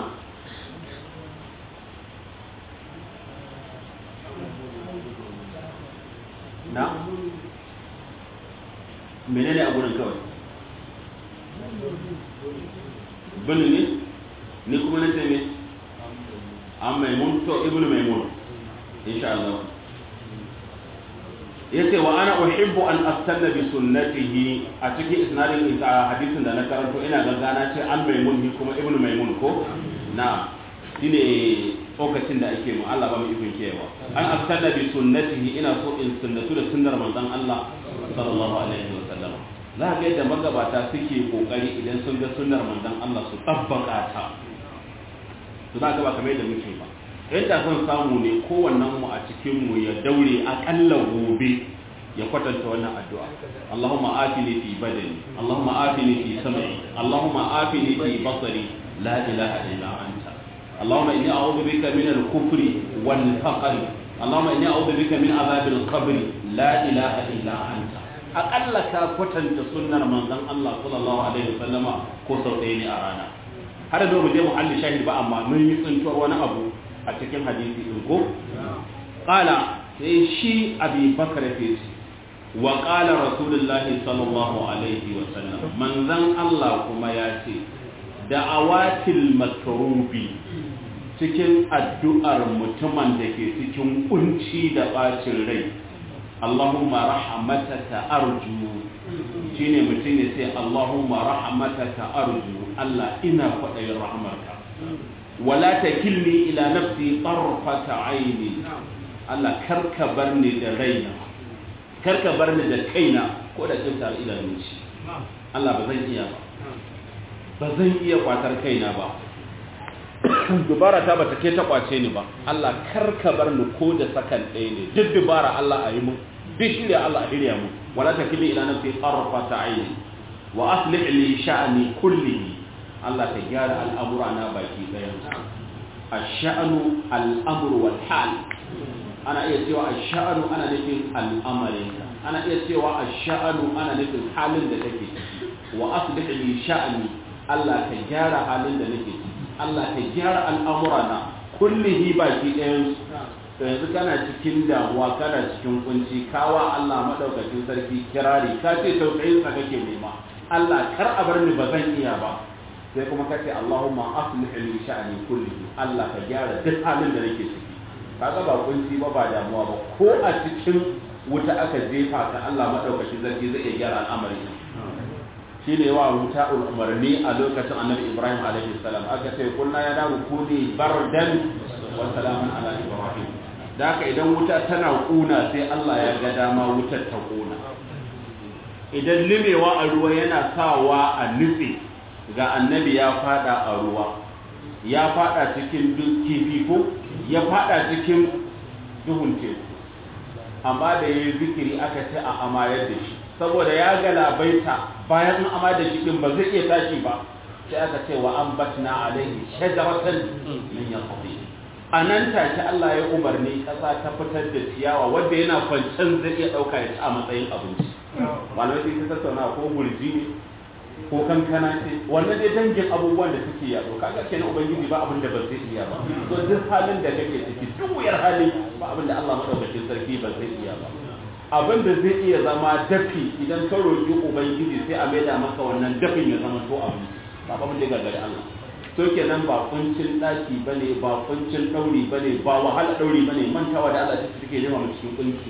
na menene a gurin kawai bini ne ni kuma na ce ne an maimun to ibnu maimun insha Allah yace wa ana uhibbu an astanna bi sunnatihi a cikin isnadin hadisin da na karanto ina gangana ce an maimun ni kuma ibnu maimun ko na shine lokacin da ake mu Allah ba mu ikon kewa an astanna bi sunnatihi ina so in sunnatu da sunnar manzon Allah sallallahu alaihi wa sallam za ga yadda magabata suke kokari idan sun ga sunnar manzon Allah su tabbaka ta to za ga ba kamar yadda muke ba yadda son samu ne kowannen mu a cikin mu ya daure akalla gobe ya kwatanta wannan addu'a Allahumma afini fi badani Allahumma afini fi sam'i Allahumma afini fi basari la ilaha illa anta Allahumma inni a'udhu bika min al-kufri wal faqr Allahumma inni a'udhu bika min adhab al-qabr la ilaha illa anta akalla ka kwatanta sunnar manzon Allah sallallahu alaihi wasallama ko sau ɗaya ne a rana har da mu je muhalli shahid ba amma mun yi tsintuwar wani abu a cikin hadisi din ko qala sai shi abi bakar ce wa qala rasulullahi sallallahu alaihi wa sallam manzon Allah kuma ya ce da'awatil makrubi cikin addu'ar mutumin da ke cikin kunci da bacin rai Allahumma rahmataka arju shine mutum ya ce Allahumma rahmataka arju Allah ina kwaɗayin rahmarka wala takilni ila nafsi tarfata aini Allah karka bar ni da raina karka bar ni da kaina ko da kinta idanun shi Allah ba zan iya ba ba zan iya kwatar kaina ba dubara ta bata ke ta kwace ni ba Allah karka bar ni ko da sakan ɗaya ne duk dubara Allah a yi mu duk shirya Allah a hirya mu wala takilni ila nafsi tarfata aini wa aslih li sha'ni kullihi Allah ka gyara al'amura na baki ɗayan ash'anu al'amru wal hal ana iya cewa ash'anu ana nufin al'amarinka ana iya cewa ash'anu ana nufin halin da kake ciki wa aslih li sha'ni Allah ka gyara halin da nake ciki Allah ka gyara al'amura na kullihi baki ɗayan to yanzu kana cikin damuwa kana cikin kunci kawa Allah madaukakin sarki kirari ka ce tausayin sa kake nema Allah kar a bar ni ba zan iya ba sai kuma kace Allahumma aslih li sha'ni kullihi Allah ka gyara duk halin da nake ciki kaga ba kunci ba ba damuwa ba ko a cikin wuta aka jefa ka Allah madaukakin sarki zai iya gyara al'amari shi ne wa wuta umarni a lokacin annabi ibrahim alaihi salam aka ce kulna ya dawo kuni bardan wa salamun ala ibrahim da haka idan wuta tana kuna sai Allah ya ga dama wutar ta kuna idan limewa a ruwa yana sawa a nutse ga annabi ya fada a ruwa ya fada cikin kifi ko ya fada cikin duhun teku amma da ya yi zikiri aka ce a amayar da shi saboda ya galabaita bayan an ama da shi din ba zai iya tashi ba sai aka ce wa an batna alaihi shajaratan min yaqdi anan take Allah ya umarni kasa ta fitar da ciyawa wanda yana kwancen zai iya dauka ya ci a matsayin abinci malamai sai ta tattauna ko gurji ne ko kankana ce wannan dai dangin abubuwan da suke yaɗo kaga kenan ubangiji ba abin da ba zai iya ba to duk halin da kake ciki duk wuyar hali ba abin da Allah madaukakin sarki ba zai iya ba abin da zai iya zama dafi idan ka roƙi ubangiji sai a maida maka wannan dafin ya zama to abin ba abin da gagari Allah to kenan ba kuncin daki bane ba kuncin dauri bane ba wahala dauri bane mantawa da Allah take jefa mu cikin kunci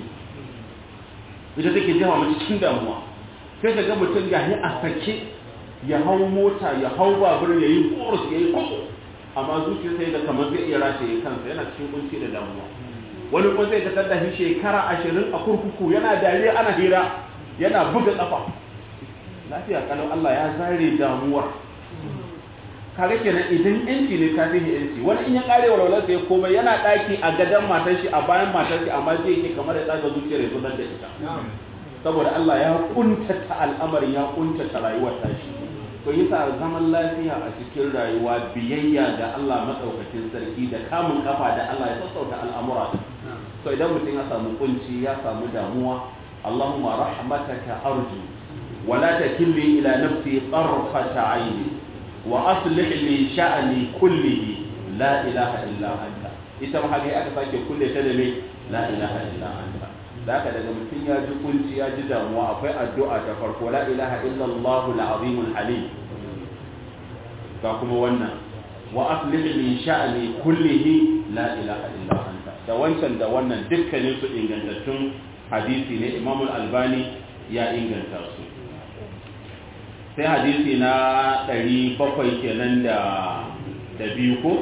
ita take jefa mu cikin damuwa sai ka ga mutum ga a sake ya hau mota ya hau babur ya yi boros ya yi kwakwo amma zuciya sai da kamar zai iya rataye kansa yana cikin kunci da damuwa wani kuma zai gasar da shi shekara ashirin a kurkuku yana dariya ana hira yana buga kafa lafiya kalau Allah ya zare damuwar kare kenan idan yanci ne ka fihi yanci wani in ya kare walwalar sai komai yana daki a gadon matar shi a bayan matar shi amma zai yake kamar ya tsaga zuciyar ya zubar da ita saboda Allah ya kuntata al'amarin ya kuntata rayuwar tashi to yasa zaman lafiya a cikin rayuwa biyayya ga Allah madaukakin sarki da kamun kafa da Allah ya sassauta al'amura to idan mutum ya samu kunci ya samu damuwa Allahumma rahmataka arju wa la takilni ila nafsi tarfata ayni wa aslih li sha'ni kullihi la ilaha illa anta ita ma haka aka sake kulle ta da me la ilaha illa anta da haka daga mutum ya ji kunci ya ji damuwa akwai addu'a ta farko la ilaha illallah al-azim al-halim ga kuma wannan wa aslih li sha'ni kullihi la ilaha illa anta da wancan da wannan dukkanin su ingantattun hadisi ne Imam al-Albani ya inganta su sai hadisi na 700 kenan da da biyu ko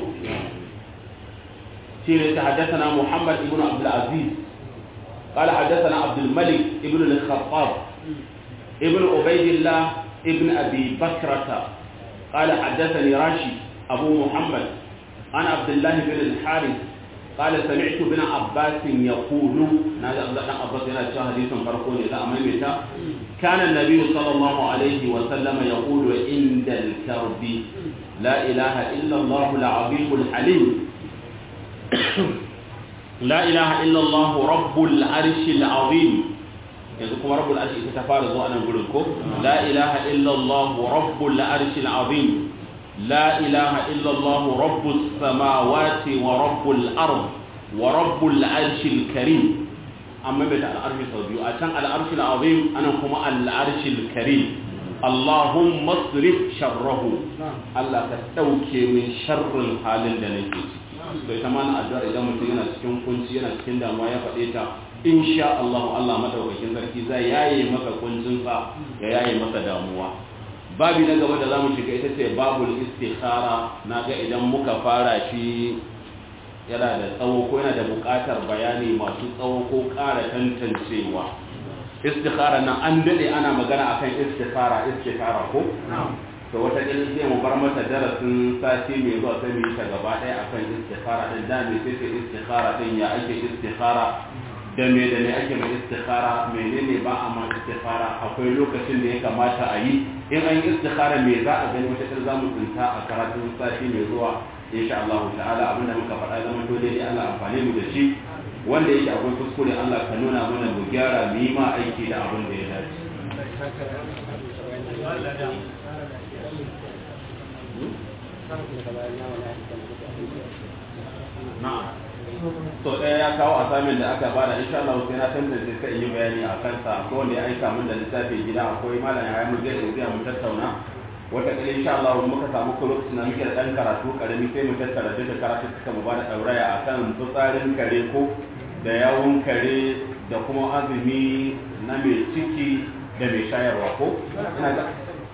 shi ne ta haddathana Muhammad ibn Abdul Aziz قال حدثنا عبد الملك ابن الخطاب ابن عبيد الله ابن أبي بكرة قال حدثني راشي أبو محمد عن عبد الله بن الحارث قال سمعت ابن عباس يقول هذا ابن عباس هنا حديث فرقون إذا أمامتا كان النبي صلى الله عليه وسلم يقول عند الكرب لا إله إلا الله العظيم الحليم لا إله إلا الله رب العرش العظيم yanzu kuma rabbul arshi ita ta fara zuwa nan gurin ko la ilaha illallah rabbul arshi alazim la ilaha illallah rabbus samawati wa rabbul ard wa rabbul arshi alkarim amma bai ta al'arshi sau biyu a can al'arshi alazim anan kuma al'arshi alkarim allahumma asrif sharrahu Allah ka dauke min sharrin halin da nake ciki bai ta mana addu'ar idan mutum yana cikin kunci yana cikin damuwa ya faɗe ta insha Allah Allah madaukakin sarki zai yaye maka kuncin sa ya yaye maka damuwa babi na gaba da zamu shiga ita ce babul istikhara naga idan muka fara shi yana da tsawo ko yana da buƙatar bayani masu tsawo ko ƙara tantancewa istikhara nan an dade ana magana akan istikhara istikhara ko to wata ƙilin sai mu bar mata darasin sati mai zuwa sai mu yi ta gaba ɗaya akan istikhara din da me sai istikhara din ya ake istikhara da me da me ake mai istikhara menene ba a ma istikhara akwai lokacin da ya kamata a yi in an yi istikhara me za a gani wata za mu tsinta a karatun sati mai zuwa insha Allah ta'ala abinda muka faɗa zama dole ne Allah amfane mu da shi wanda yake akwai kuskure Allah ka nuna mana mu gyara mu yi ma aiki da abin da ya dace na'am to ɗaya ya kawo asamin da aka bada insha Allah sai na tantance sai yi bayani a kansa akwai wanda ya aika min da littafi gida akwai malam ya mu zai zai mu tattauna wata kila insha Allah muka samu ko lokacin da muke da dan karatu karami sai mu tattara duka karatu suka mu bada dauraya akan fitsarin kare ko da yawun kare da kuma azumi na mai ciki da mai shayarwa ko ina ga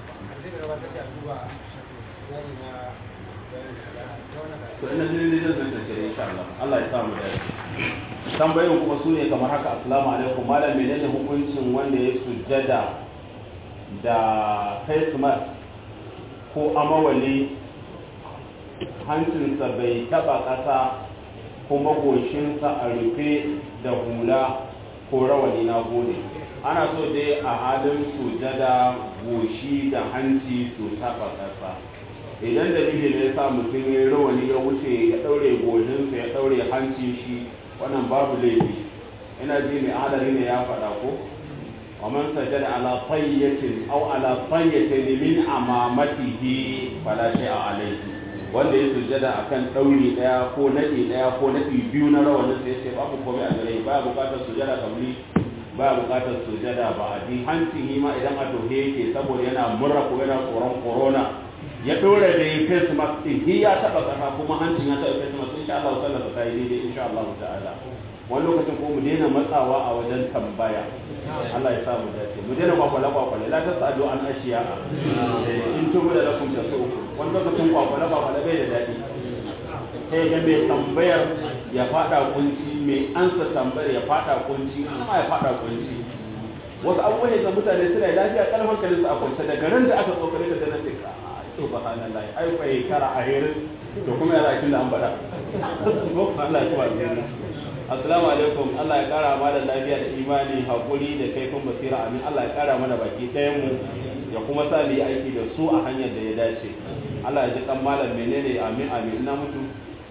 to ina jin dai zan tace insha Allah Allah ya sa mu dace tambayoyin kuma su ne kamar haka assalamu alaikum malam menene hukuncin wanda ya sujjada da face mask ko amawali hancinsa bai taba ƙasa kuma goshinsa a rufe da hula ko rawani na gode ana so dai a halin sujada goshi da hanci su taba ƙasa idan dalili ne sa mutum ya rawani ya wuce ya ɗaure goshinsa ya ɗaure hanci shi wannan babu laifi ina ji mai hadari ne ya faɗa ko ومن سجد على طية أو على طية من أمامته فلا شيء عليه wanda ya sujjada akan ɗauri ɗaya ko naɗi ɗaya ko naɗi biyu na rawanin sai ce babu komai a gare ba buƙatar sujjada kabli ba buƙatar sujjada ba a ji hancin yi ma idan a tohe yake saboda yana murra ko yana tsoron corona ya ɗora da ya face mask ɗin shi ya taɓa ƙasa kuma hancin ya taɓa face mask insha Allah sallar ta yi daidai insha Allah ta'ala wani lokacin ko mu daina matsawa a wajen tambaya Allah ya sa mu dace mu daina kwakwale kwakwale la ta sa'adu an ashiya in tubu da lakum ta so wani lokacin kwakwale kwakwale bai da daɗi sai ga mai tambayar ya fada kunci mai ansa tambayar ya fada kunci amma ya fada kunci wasu abubuwan da mutane suna lafiya kalmar hankalin su a kwance daga ran da aka tsokare da danar da ka subhanallah ai fa kara a herin to kuma ya zakin da an bada Allah ya tuwa assalamu alaikum Allah ya kara mana lafiya da imani hakuri da kaifin basira amin Allah ya kara mana baki ɗayan mu ya kuma sa mu yi aiki da su a hanyar da ya dace Allah ya ji kan malam menene amin amin ina mutu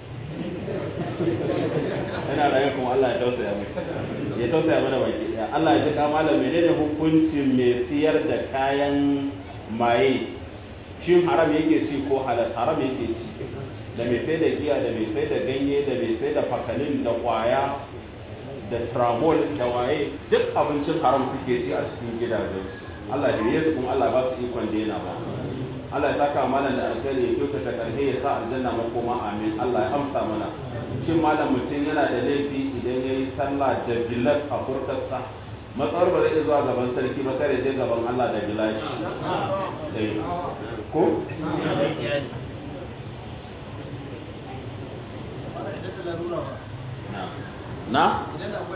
ina raye kuma Allah ya tausaya mai ya tausaya mana baki ɗaya Allah ya ji kan malam menene hukuncin mai siyar da kayan maye shin haram yake ci ko halal haram yake ci da mai sai da giya da mai sai da ganye da mai sai da fakalin da kwaya da tramol da waye duk abincin haram suke ci a cikin gidajen Allah da yesu kuma Allah ba su ikon daina ba Allah ya saka malam da alkhairi ya kyautata karhe ya sa aljanna makoma amin Allah ya amsa mana shin malam mutum yana da laifi idan ya yi sallah da gilas a furtarsa matsawar ba zai iya zuwa gaban sarki ba kare je gaban Allah da gilashi ko na?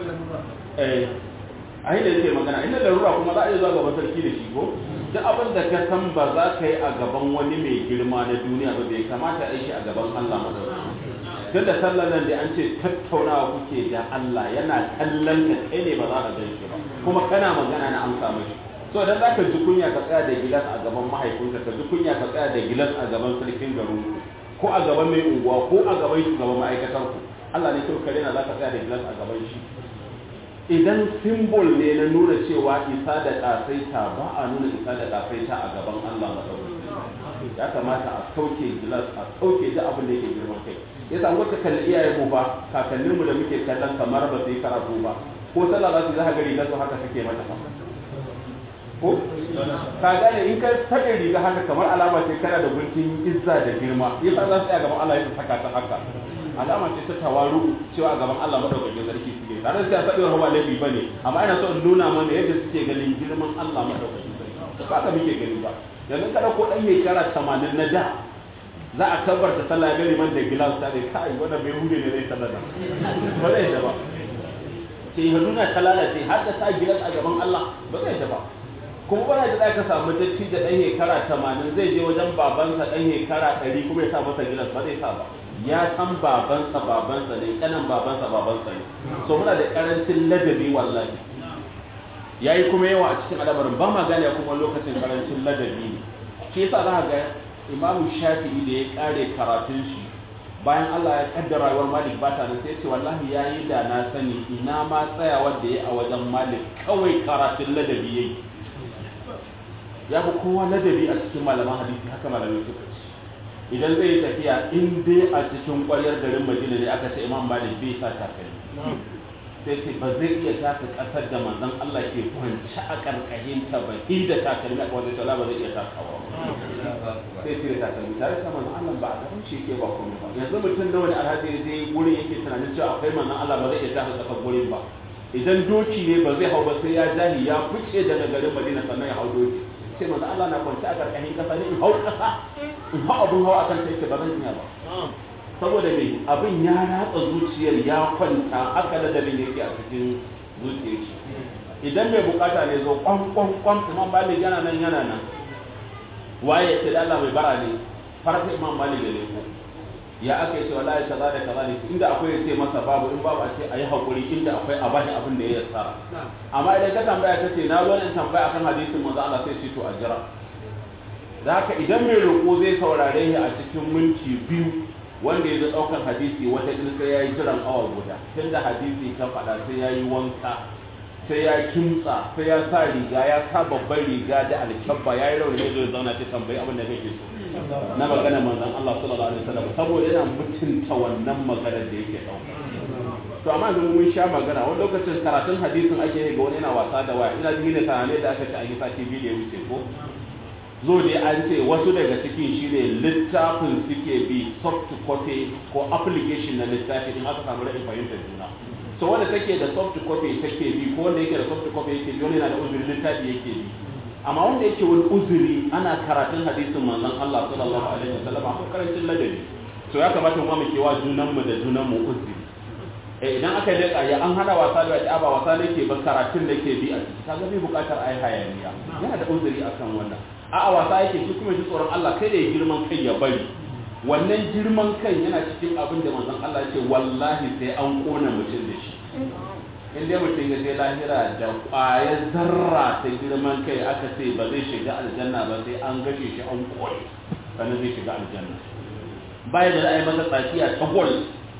eh a yi da yake magana inda larura kuma za a iya zuwa gaban sarki da shi ko duk abin da ka san ba za ka yi a gaban wani mai girma na duniya ba bai kamata a yi shi a gaban Allah madauki tun da sallar nan da an ce tattaunawa kuke da Allah yana kallon ka kai ne ba za ka gan shi ba kuma kana magana na amsa mashi so idan za ka ji kunya ka tsaya da gilas a gaban mahaifinka ka ji kunya ka tsaya da gilas a gaban sarkin garinku ko a gaban mai unguwa ko a gaban shugaban ma'aikatar ku Allah ne kawai kare na za ka tsaya da gilas a gaban shi idan simbol ne na nuna cewa isa da ƙasaita ba a nuna isa da ƙasaita a gaban Allah maɗaukaki ya kamata a sauke gilas a sauke duk abin da yake girman kai ya samu wata kalli iyayen mu ba kakannin mu da muke kallon kamar ba su yi karatu ba ko sallah za su za ka ga rigar su haka suke mata fa ko ka gane in ka saka riga haka kamar alama ce kana da gunkin izza da girma yasa za su tsaya gaban Allah ya saka ta haka alama ce ta tawaru cewa a gaban Allah madaukakin sarki suke tare da sai sabewar ba laifi bane amma ina so in nuna mana yadda suke ganin girman Allah madaukakin sarki ba ka muke gani ba yanzu kada ko dan mai kara 80 na da za a tabbata sallah ya man da gilas ta dai kai wanda bai hude ne zai sallah ba zai da ba sai haduna ta lalace har da sa gilas a gaban Allah ba zai da ba kuma ba da ka samu datti da dan hekara 80 zai je wajen babansa dan hekara 100 kuma ya sa masa gilas ba zai sa ba ya san babansa babansa ne kanan babansa babansa ne so muna da karancin ladabi wallahi yayi kuma yawa a cikin al'amarin ba ma gane kuma lokacin karancin ladabi ne shi yasa za ga Imam Shafi'i da ya kare karatun shi bayan Allah ya kaddara rayuwar Malik ba ta sai ce wallahi yayi da na sani ina ma tsayawar da ya a wajen Malik kawai karatun ladabi yayi ya fi kowa ladabi a cikin malaman hadisi haka malamai suka ce idan zai yi tafiya in dai a cikin ƙwaryar garin madina ne aka ce imam malik bai sa takalmi sai ce ba zai iya taka ƙasar da manzon Allah ke kwanci a ƙarƙashin ta ba inda takalmi a kwanci sala ba zai iya takawa sai ce da takalmi tare da manzon Allah ba a gaban shi ke ba komai ba yanzu mutum da wani alhaji ya je gurin yake tunanin cewa akwai manzon Allah ba zai iya taka ƙasar gurin ba idan doki ne ba zai hau ba sai ya jahi ya fice daga garin madina sannan ya hau doki sai manzon Allah na kwanci a ƙarƙashin ƙasa ne in hau ƙasa in hau abin hau akan sai ce ba zan iya ba saboda me abin ya ratsa zuciyar ya kwanta haka ladabin yake a cikin zuciyar shi idan mai bukata ne zo kwan kwan kwan imam malik yana nan yana nan waye ce da Allah mai bara ne farko imam malik ya leko ya aka yi ce wallahi kaza da kaza ne inda akwai ya ce masa babu in babu a ce ayi hakuri inda akwai a bashi abin da ya yassara amma idan ka tambaya ta ce na zo in tambaya akan hadisin manzo Allah sai ce to a jira da haka idan mai roƙo zai saurare shi a cikin minti biyu wanda ya zo ɗaukar hadisi wata ɗin sai ya yi jiran awa guda tun da hadisi ka faɗa sai ya yi wanka sai ya kimtsa sai ya sa riga ya sa babban riga da alkyabba ya yi rauni zai zauna ta tambayi abin da kake so na magana manzon Allah sallallahu alaihi wasallam saboda yana mutunta wannan maganar da yake ɗauka to amma yanzu mun sha magana wani lokacin karatun hadisin ake yi ga wani yana wasa da waya ina jini da sanane da aka ce a yi sati biyu da ya wuce ko zo dai an ce wasu daga cikin shi ne littafin suke bi soft copy ko application na littafi in aka samu rashin fahimtar juna so wanda take da soft copy take bi ko wanda yake da soft copy yake bi wani yana da uzuri littafi yake bi amma wanda yake wani uzuri ana karatun hadisin manzon Allah sallallahu alaihi wasallam akwai karancin ladabi so ya kamata mu mu kewa junan mu da junan mu uzuri eh idan aka leka ya an hana wasa da ya ba wasa nake ba karatun da ke bi a ciki kaga bai bukatar ai hayaniya yana da uzuri akan wannan a'a wasa yake shi kuma ji tsoron Allah kai da ya girman kai ya bari wannan girman kai yana cikin abin da manzon Allah ce wallahi sai an kona mutum da shi in dai mutum ya je lahira da ƙwayar zarra ta girman kai aka ce ba zai shiga aljanna ba sai an gashe shi an kone sannan zai shiga aljanna baya da za a yi masa tsakiya ta gol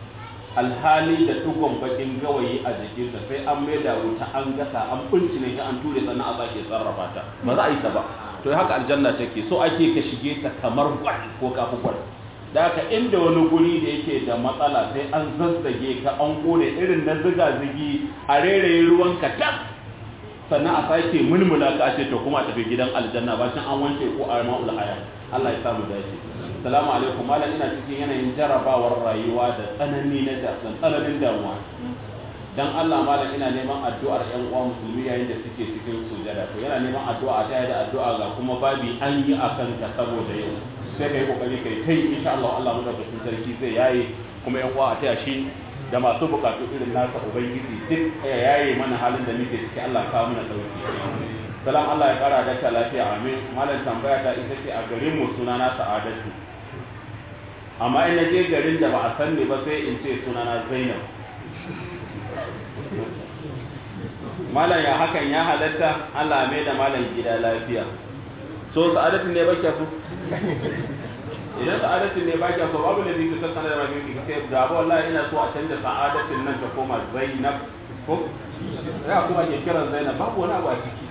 alhali da tugon bakin gawayi a jikinsa sai an mai da wuta an gasa an ne ta an ture sannan a sake sarrafa ta ba za a yi ta ba to haka aljanna take so ake ka shige ta kamar gwal ko kafi gwal da haka inda wani guri da yake da matsala sai an zazzage ka an kone irin na ziga zigi a reraye ruwan ka tas sannan a sake mulmula ka ce to kuma a tafi gidan aljanna bacin an wanke ko a ma'ul haya Allah ya samu dace salamu alaikum malam ina cikin yanayin jarabawar rayuwa da tsanani na da tsananin damuwa dan Allah malam ina neman addu'ar ƴan uwa musulmi yayin da suke cikin sujada to yana neman addu'a ta da addu'a ga kuma babi an yi akan ka saboda yau sai kai kokari kai tai insha Allah Allah mu da sarki zai yaye kuma ƴan uwa a taya shi da masu bukatu irin nasa ubangiji duk ya yaye mana halin da muke ciki Allah ka mana dauki salam Allah ya kara da lafiya amin malam tambaya ta ita ce a garin mu sunana sa'adatu amma in na je garin da ba a san ne ba sai in ce sunana Zainab malam ya hakan ya halatta Allah mai da malam gida lafiya so sa'adatu ne ba so idan sa'adatu ne ba so babu da zai sanar da rabin ki sai da ba wallahi ina so a canza sa'adatin nan ta koma Zainab ko ya kuma ke kiran Zainab babu wani abu a ciki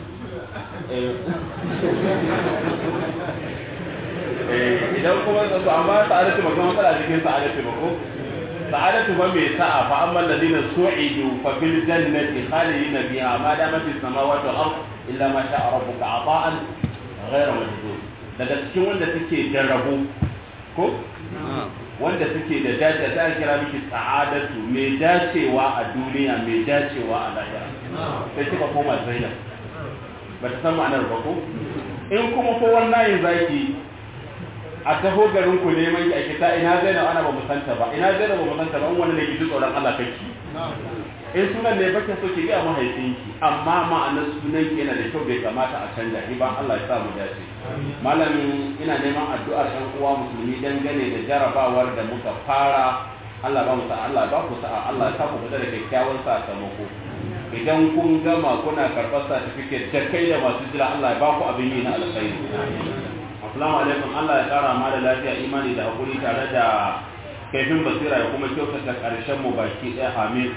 idan kuma su amma sa'adatu ba kuma matsala cikin sa'adatu ba ko sa'adatu ba mai sa'a fa amma alladhina su'idu fa fil jannati khalidina biha ma damat as-samawati wal ard illa ma sha'a rabbuka ata'an ghayra majdud daga cikin wanda suke jarrabu ko wanda suke da dace ta kira miki sa'adatu mai dacewa a duniya mai dacewa a lahira sai kika koma zainab ba ta san ma'anar ba ko in kuma ko wannan zaki a taho garin ku neman ki a kita ina zainab ana ba musanta ba ina zainab ba musanta ba in wani ne ki tsoron Allah kake in sunan ne bakin so ki ga mahaifinki amma ma'anar sunan ki yana da kyau bai kamata a canja ni ba Allah ya sa mu dace malamin ina neman addu'ar ɗan uwa musulmi dangane da jarabawar da muka fara Allah ba mu sa Allah ba ku sa Allah ya sa ku fita da kyakkyawan sakamako idan kun gama kuna karɓar certificate da kai da masu jira Allah ya ba ku abin yi na alkhairi assalamu alaikum Allah ya kara ma da lafiya imani da hakuri tare da kaifin basira ya kuma kyautata ƙarshen mu baki ɗaya amin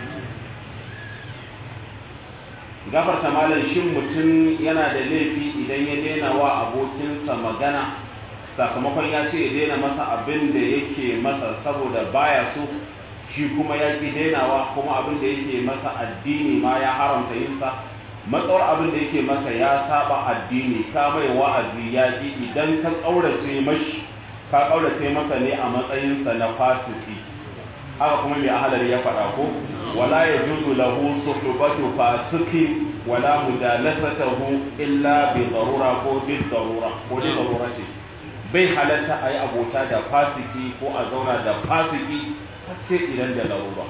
gafarta malam shin mutum yana da laifi idan ya daina wa abokinsa magana sakamakon ya ce ya daina masa abin da yake masa saboda baya so shi kuma ya ki dainawa kuma abin da yake masa addini ma ya haramta yin sa matsawar abin da yake masa ya saba addini ka mai wa'azi ya ji idan ka kaurace mashi ka kaurace masa ne a matsayinsa na fasiki haka kuma mai ahalari ya faɗa ko wala ya juzu lahu suhbatu fasiki wala mujalasatuhu illa bi darura ko bi darura ko bi darura ce bai halatta ayi abota da fasiki ko a zauna da fasiki sai idan da larura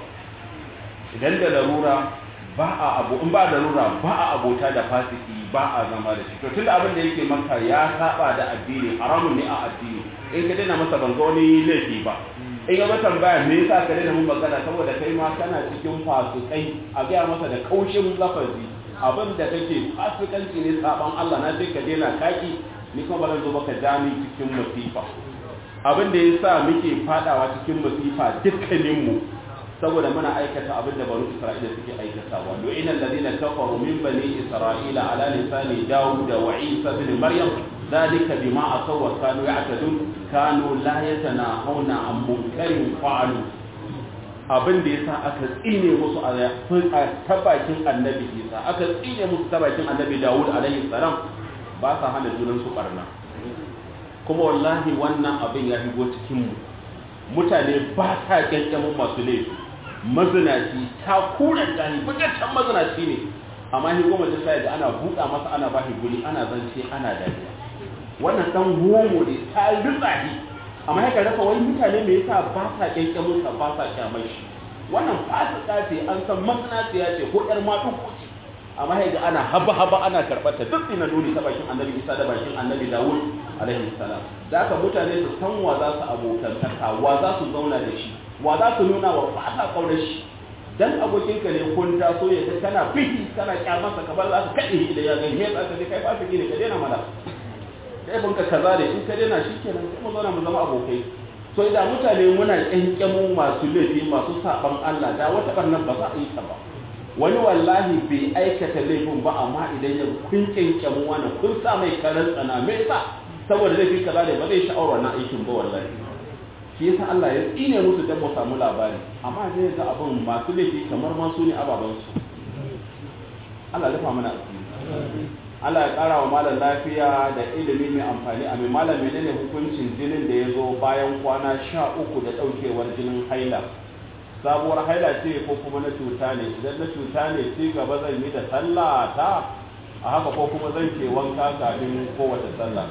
idan da larura ba a abu in ba da larura ba a abota da fasiki ba a zama da shi to tunda abin da yake maka ya saba da addini haramun ne a addini in ka daina masa ban ga wani laifi ba in ga tambaya me yasa ka daina mun magana saboda kai ma kana cikin fasikai a gaya masa da kaushin lafazi abin da kake fasikanci ne saban Allah na ce ka daina kaki ni kuma ba zan zo baka jami cikin masifa abin da yasa muke fadawa cikin masifa dukkanin mu saboda muna aikata abin da banu Isra'ila suke aikatawa lu'ina alladhina kafaru min bani Isra'ila ala lisani Dawud wa Isa ibn Maryam ذلك بما عصوا وكانوا يعتدون كانوا لا يتناهون عن منكر فعلوا abin da yasa aka tsine musu a tabakin annabi Isa aka tsine musu tabakin annabi Dawud alaihi salam ba sa hana junan su barna kuma wallahi wannan abin ya higo cikin mu mutane ba sa kyankyamin masu laifi mazinaci ta kuran gani bukaccen mazinaci ne amma higo mutum sai da ana buɗa masa ana ba guri ana zance ana dariya wannan dan homo ne ta rutsahi amma ya rasa wani mutane me yasa ba sa kyankyamin sa ba sa kyamar shi wannan fasika ce an san masanaciya ce ko yar maɗuko ce amma ya ana haba haba ana karɓar ta duk ina nuni ta bakin annabi isa da bakin annabi dawud alaihi salam da haka mutane su san wa za su abokantaka wa za su zauna da shi wa za su nuna wa ba sa kaunar shi dan abokinka ne kun taso ya ga kana fihi kana kyamarsa kamar za ka kaɗe idan ya gani ya tsaka kai fasiki ne ka daina mana kai banka kaza ne in ka daina shi kenan sai mu zauna mu zama abokai so idan mutane muna kyankyamo masu laifi masu saban Allah da wata barnan ba za a yi ta ba wani wallahi bai aikata laifin ba amma idan ya kun kyankyamo wani kun sa mai karan tsana me yasa saboda laifi kaza ne ba zai sha'awar wannan aikin ba wallahi shi yasa Allah ya tsine musu dan mu samu labari amma zai ga abin masu laifi kamar ma su ne ababan su Allah ya rufa mana asiri Allah ya ƙara wa malam lafiya da ilimi mai amfani a mai malam menene hukuncin jinin da ya zo bayan kwana sha uku da ɗaukewar jinin haila sabuwar haila ce ko kuma na cuta ne idan na cuta ne ci gaba zan yi da sallah ta a haka ko kuma zan ke wanka kafin kowace sallah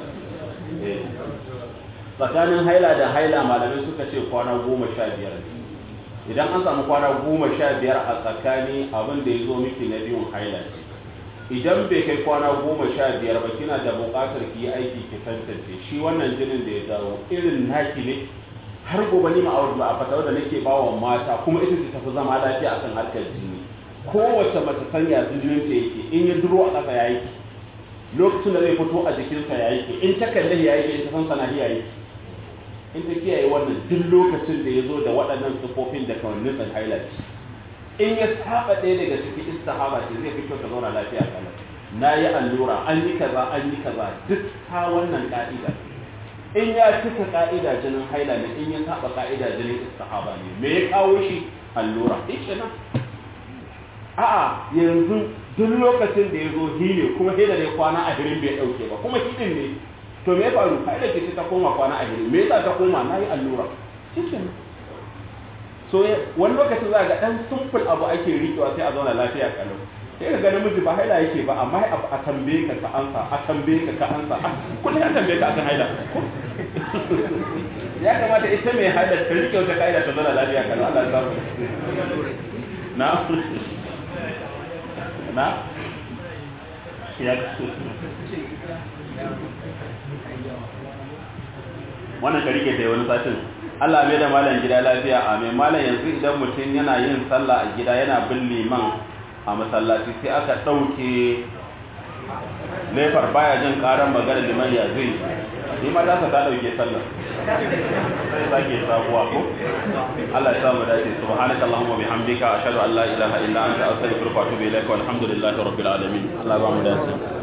tsakanin haila da haila malamai suka ce kwana goma sha biyar idan an samu kwana goma sha biyar a tsakani abin da ya zo miki na biyun haila ce idan bai kai kwana goma sha biyar ba kina da buƙatar ki yi aiki ki tantance shi wannan jinin da ya dawo irin naki ne har gobe ni ma'aur ba a fatawar da nake ba wa mata kuma ita ce tafi zama lafiya akan harkar jini kowace mace sanya su jinin ta yake in ya duro a ƙasa ya yake lokacin da zai fito a jikinsa ya yake in ta kalle ya yake in ta san sana ya yake in ta kiyaye wannan duk lokacin da ya zo da waɗannan sufofin da kawannin san highlight in ya saba ɗaya daga cikin istihaba ce zai fito ta zauna lafiya kana na yi allura an yi kaza an yi kaza duk ta wannan ka'ida in ya cika ka'ida jinin haila ne in ya saba ka'ida jinin istihaba ne me ya kawo shi allura ike nan a'a yanzu duk lokacin da ya zo hile kuma hila ne kwana a hirin bai ɗauke ba kuma hidin ne to me ya faru haila ce ta koma kwana a hirin me yasa ta koma na yi allura ike nan so wani lokacin za ga dan simple abu ake riƙewa sai a zauna lafiya kalau sai ka ga namiji ba haila yake ba amma a tambaye ka ka ansa a tambaye ka ka ansa kullum ya tambaye ka akan haila ya kamata ita mai haila ta riƙe wata ka'ida ta zauna lafiya kalau Allah ya samu na na ya wannan ka rike ta wani satin Allah mai da malam gida lafiya a mai malam yanzu idan mutum yana yin sallah a gida yana bin liman a masallaci sai aka ɗauke laifar baya jin ƙaran magana liman ya zai ni ma za ka ta ɗauke sallah sai sake sabuwa ko Allah ya sa mu dace subhanaka allahumma bihamdika ashhadu an la ilaha illa anta astaghfiruka wa atubu ilaika walhamdulillahi rabbil alamin Allah ba mu dace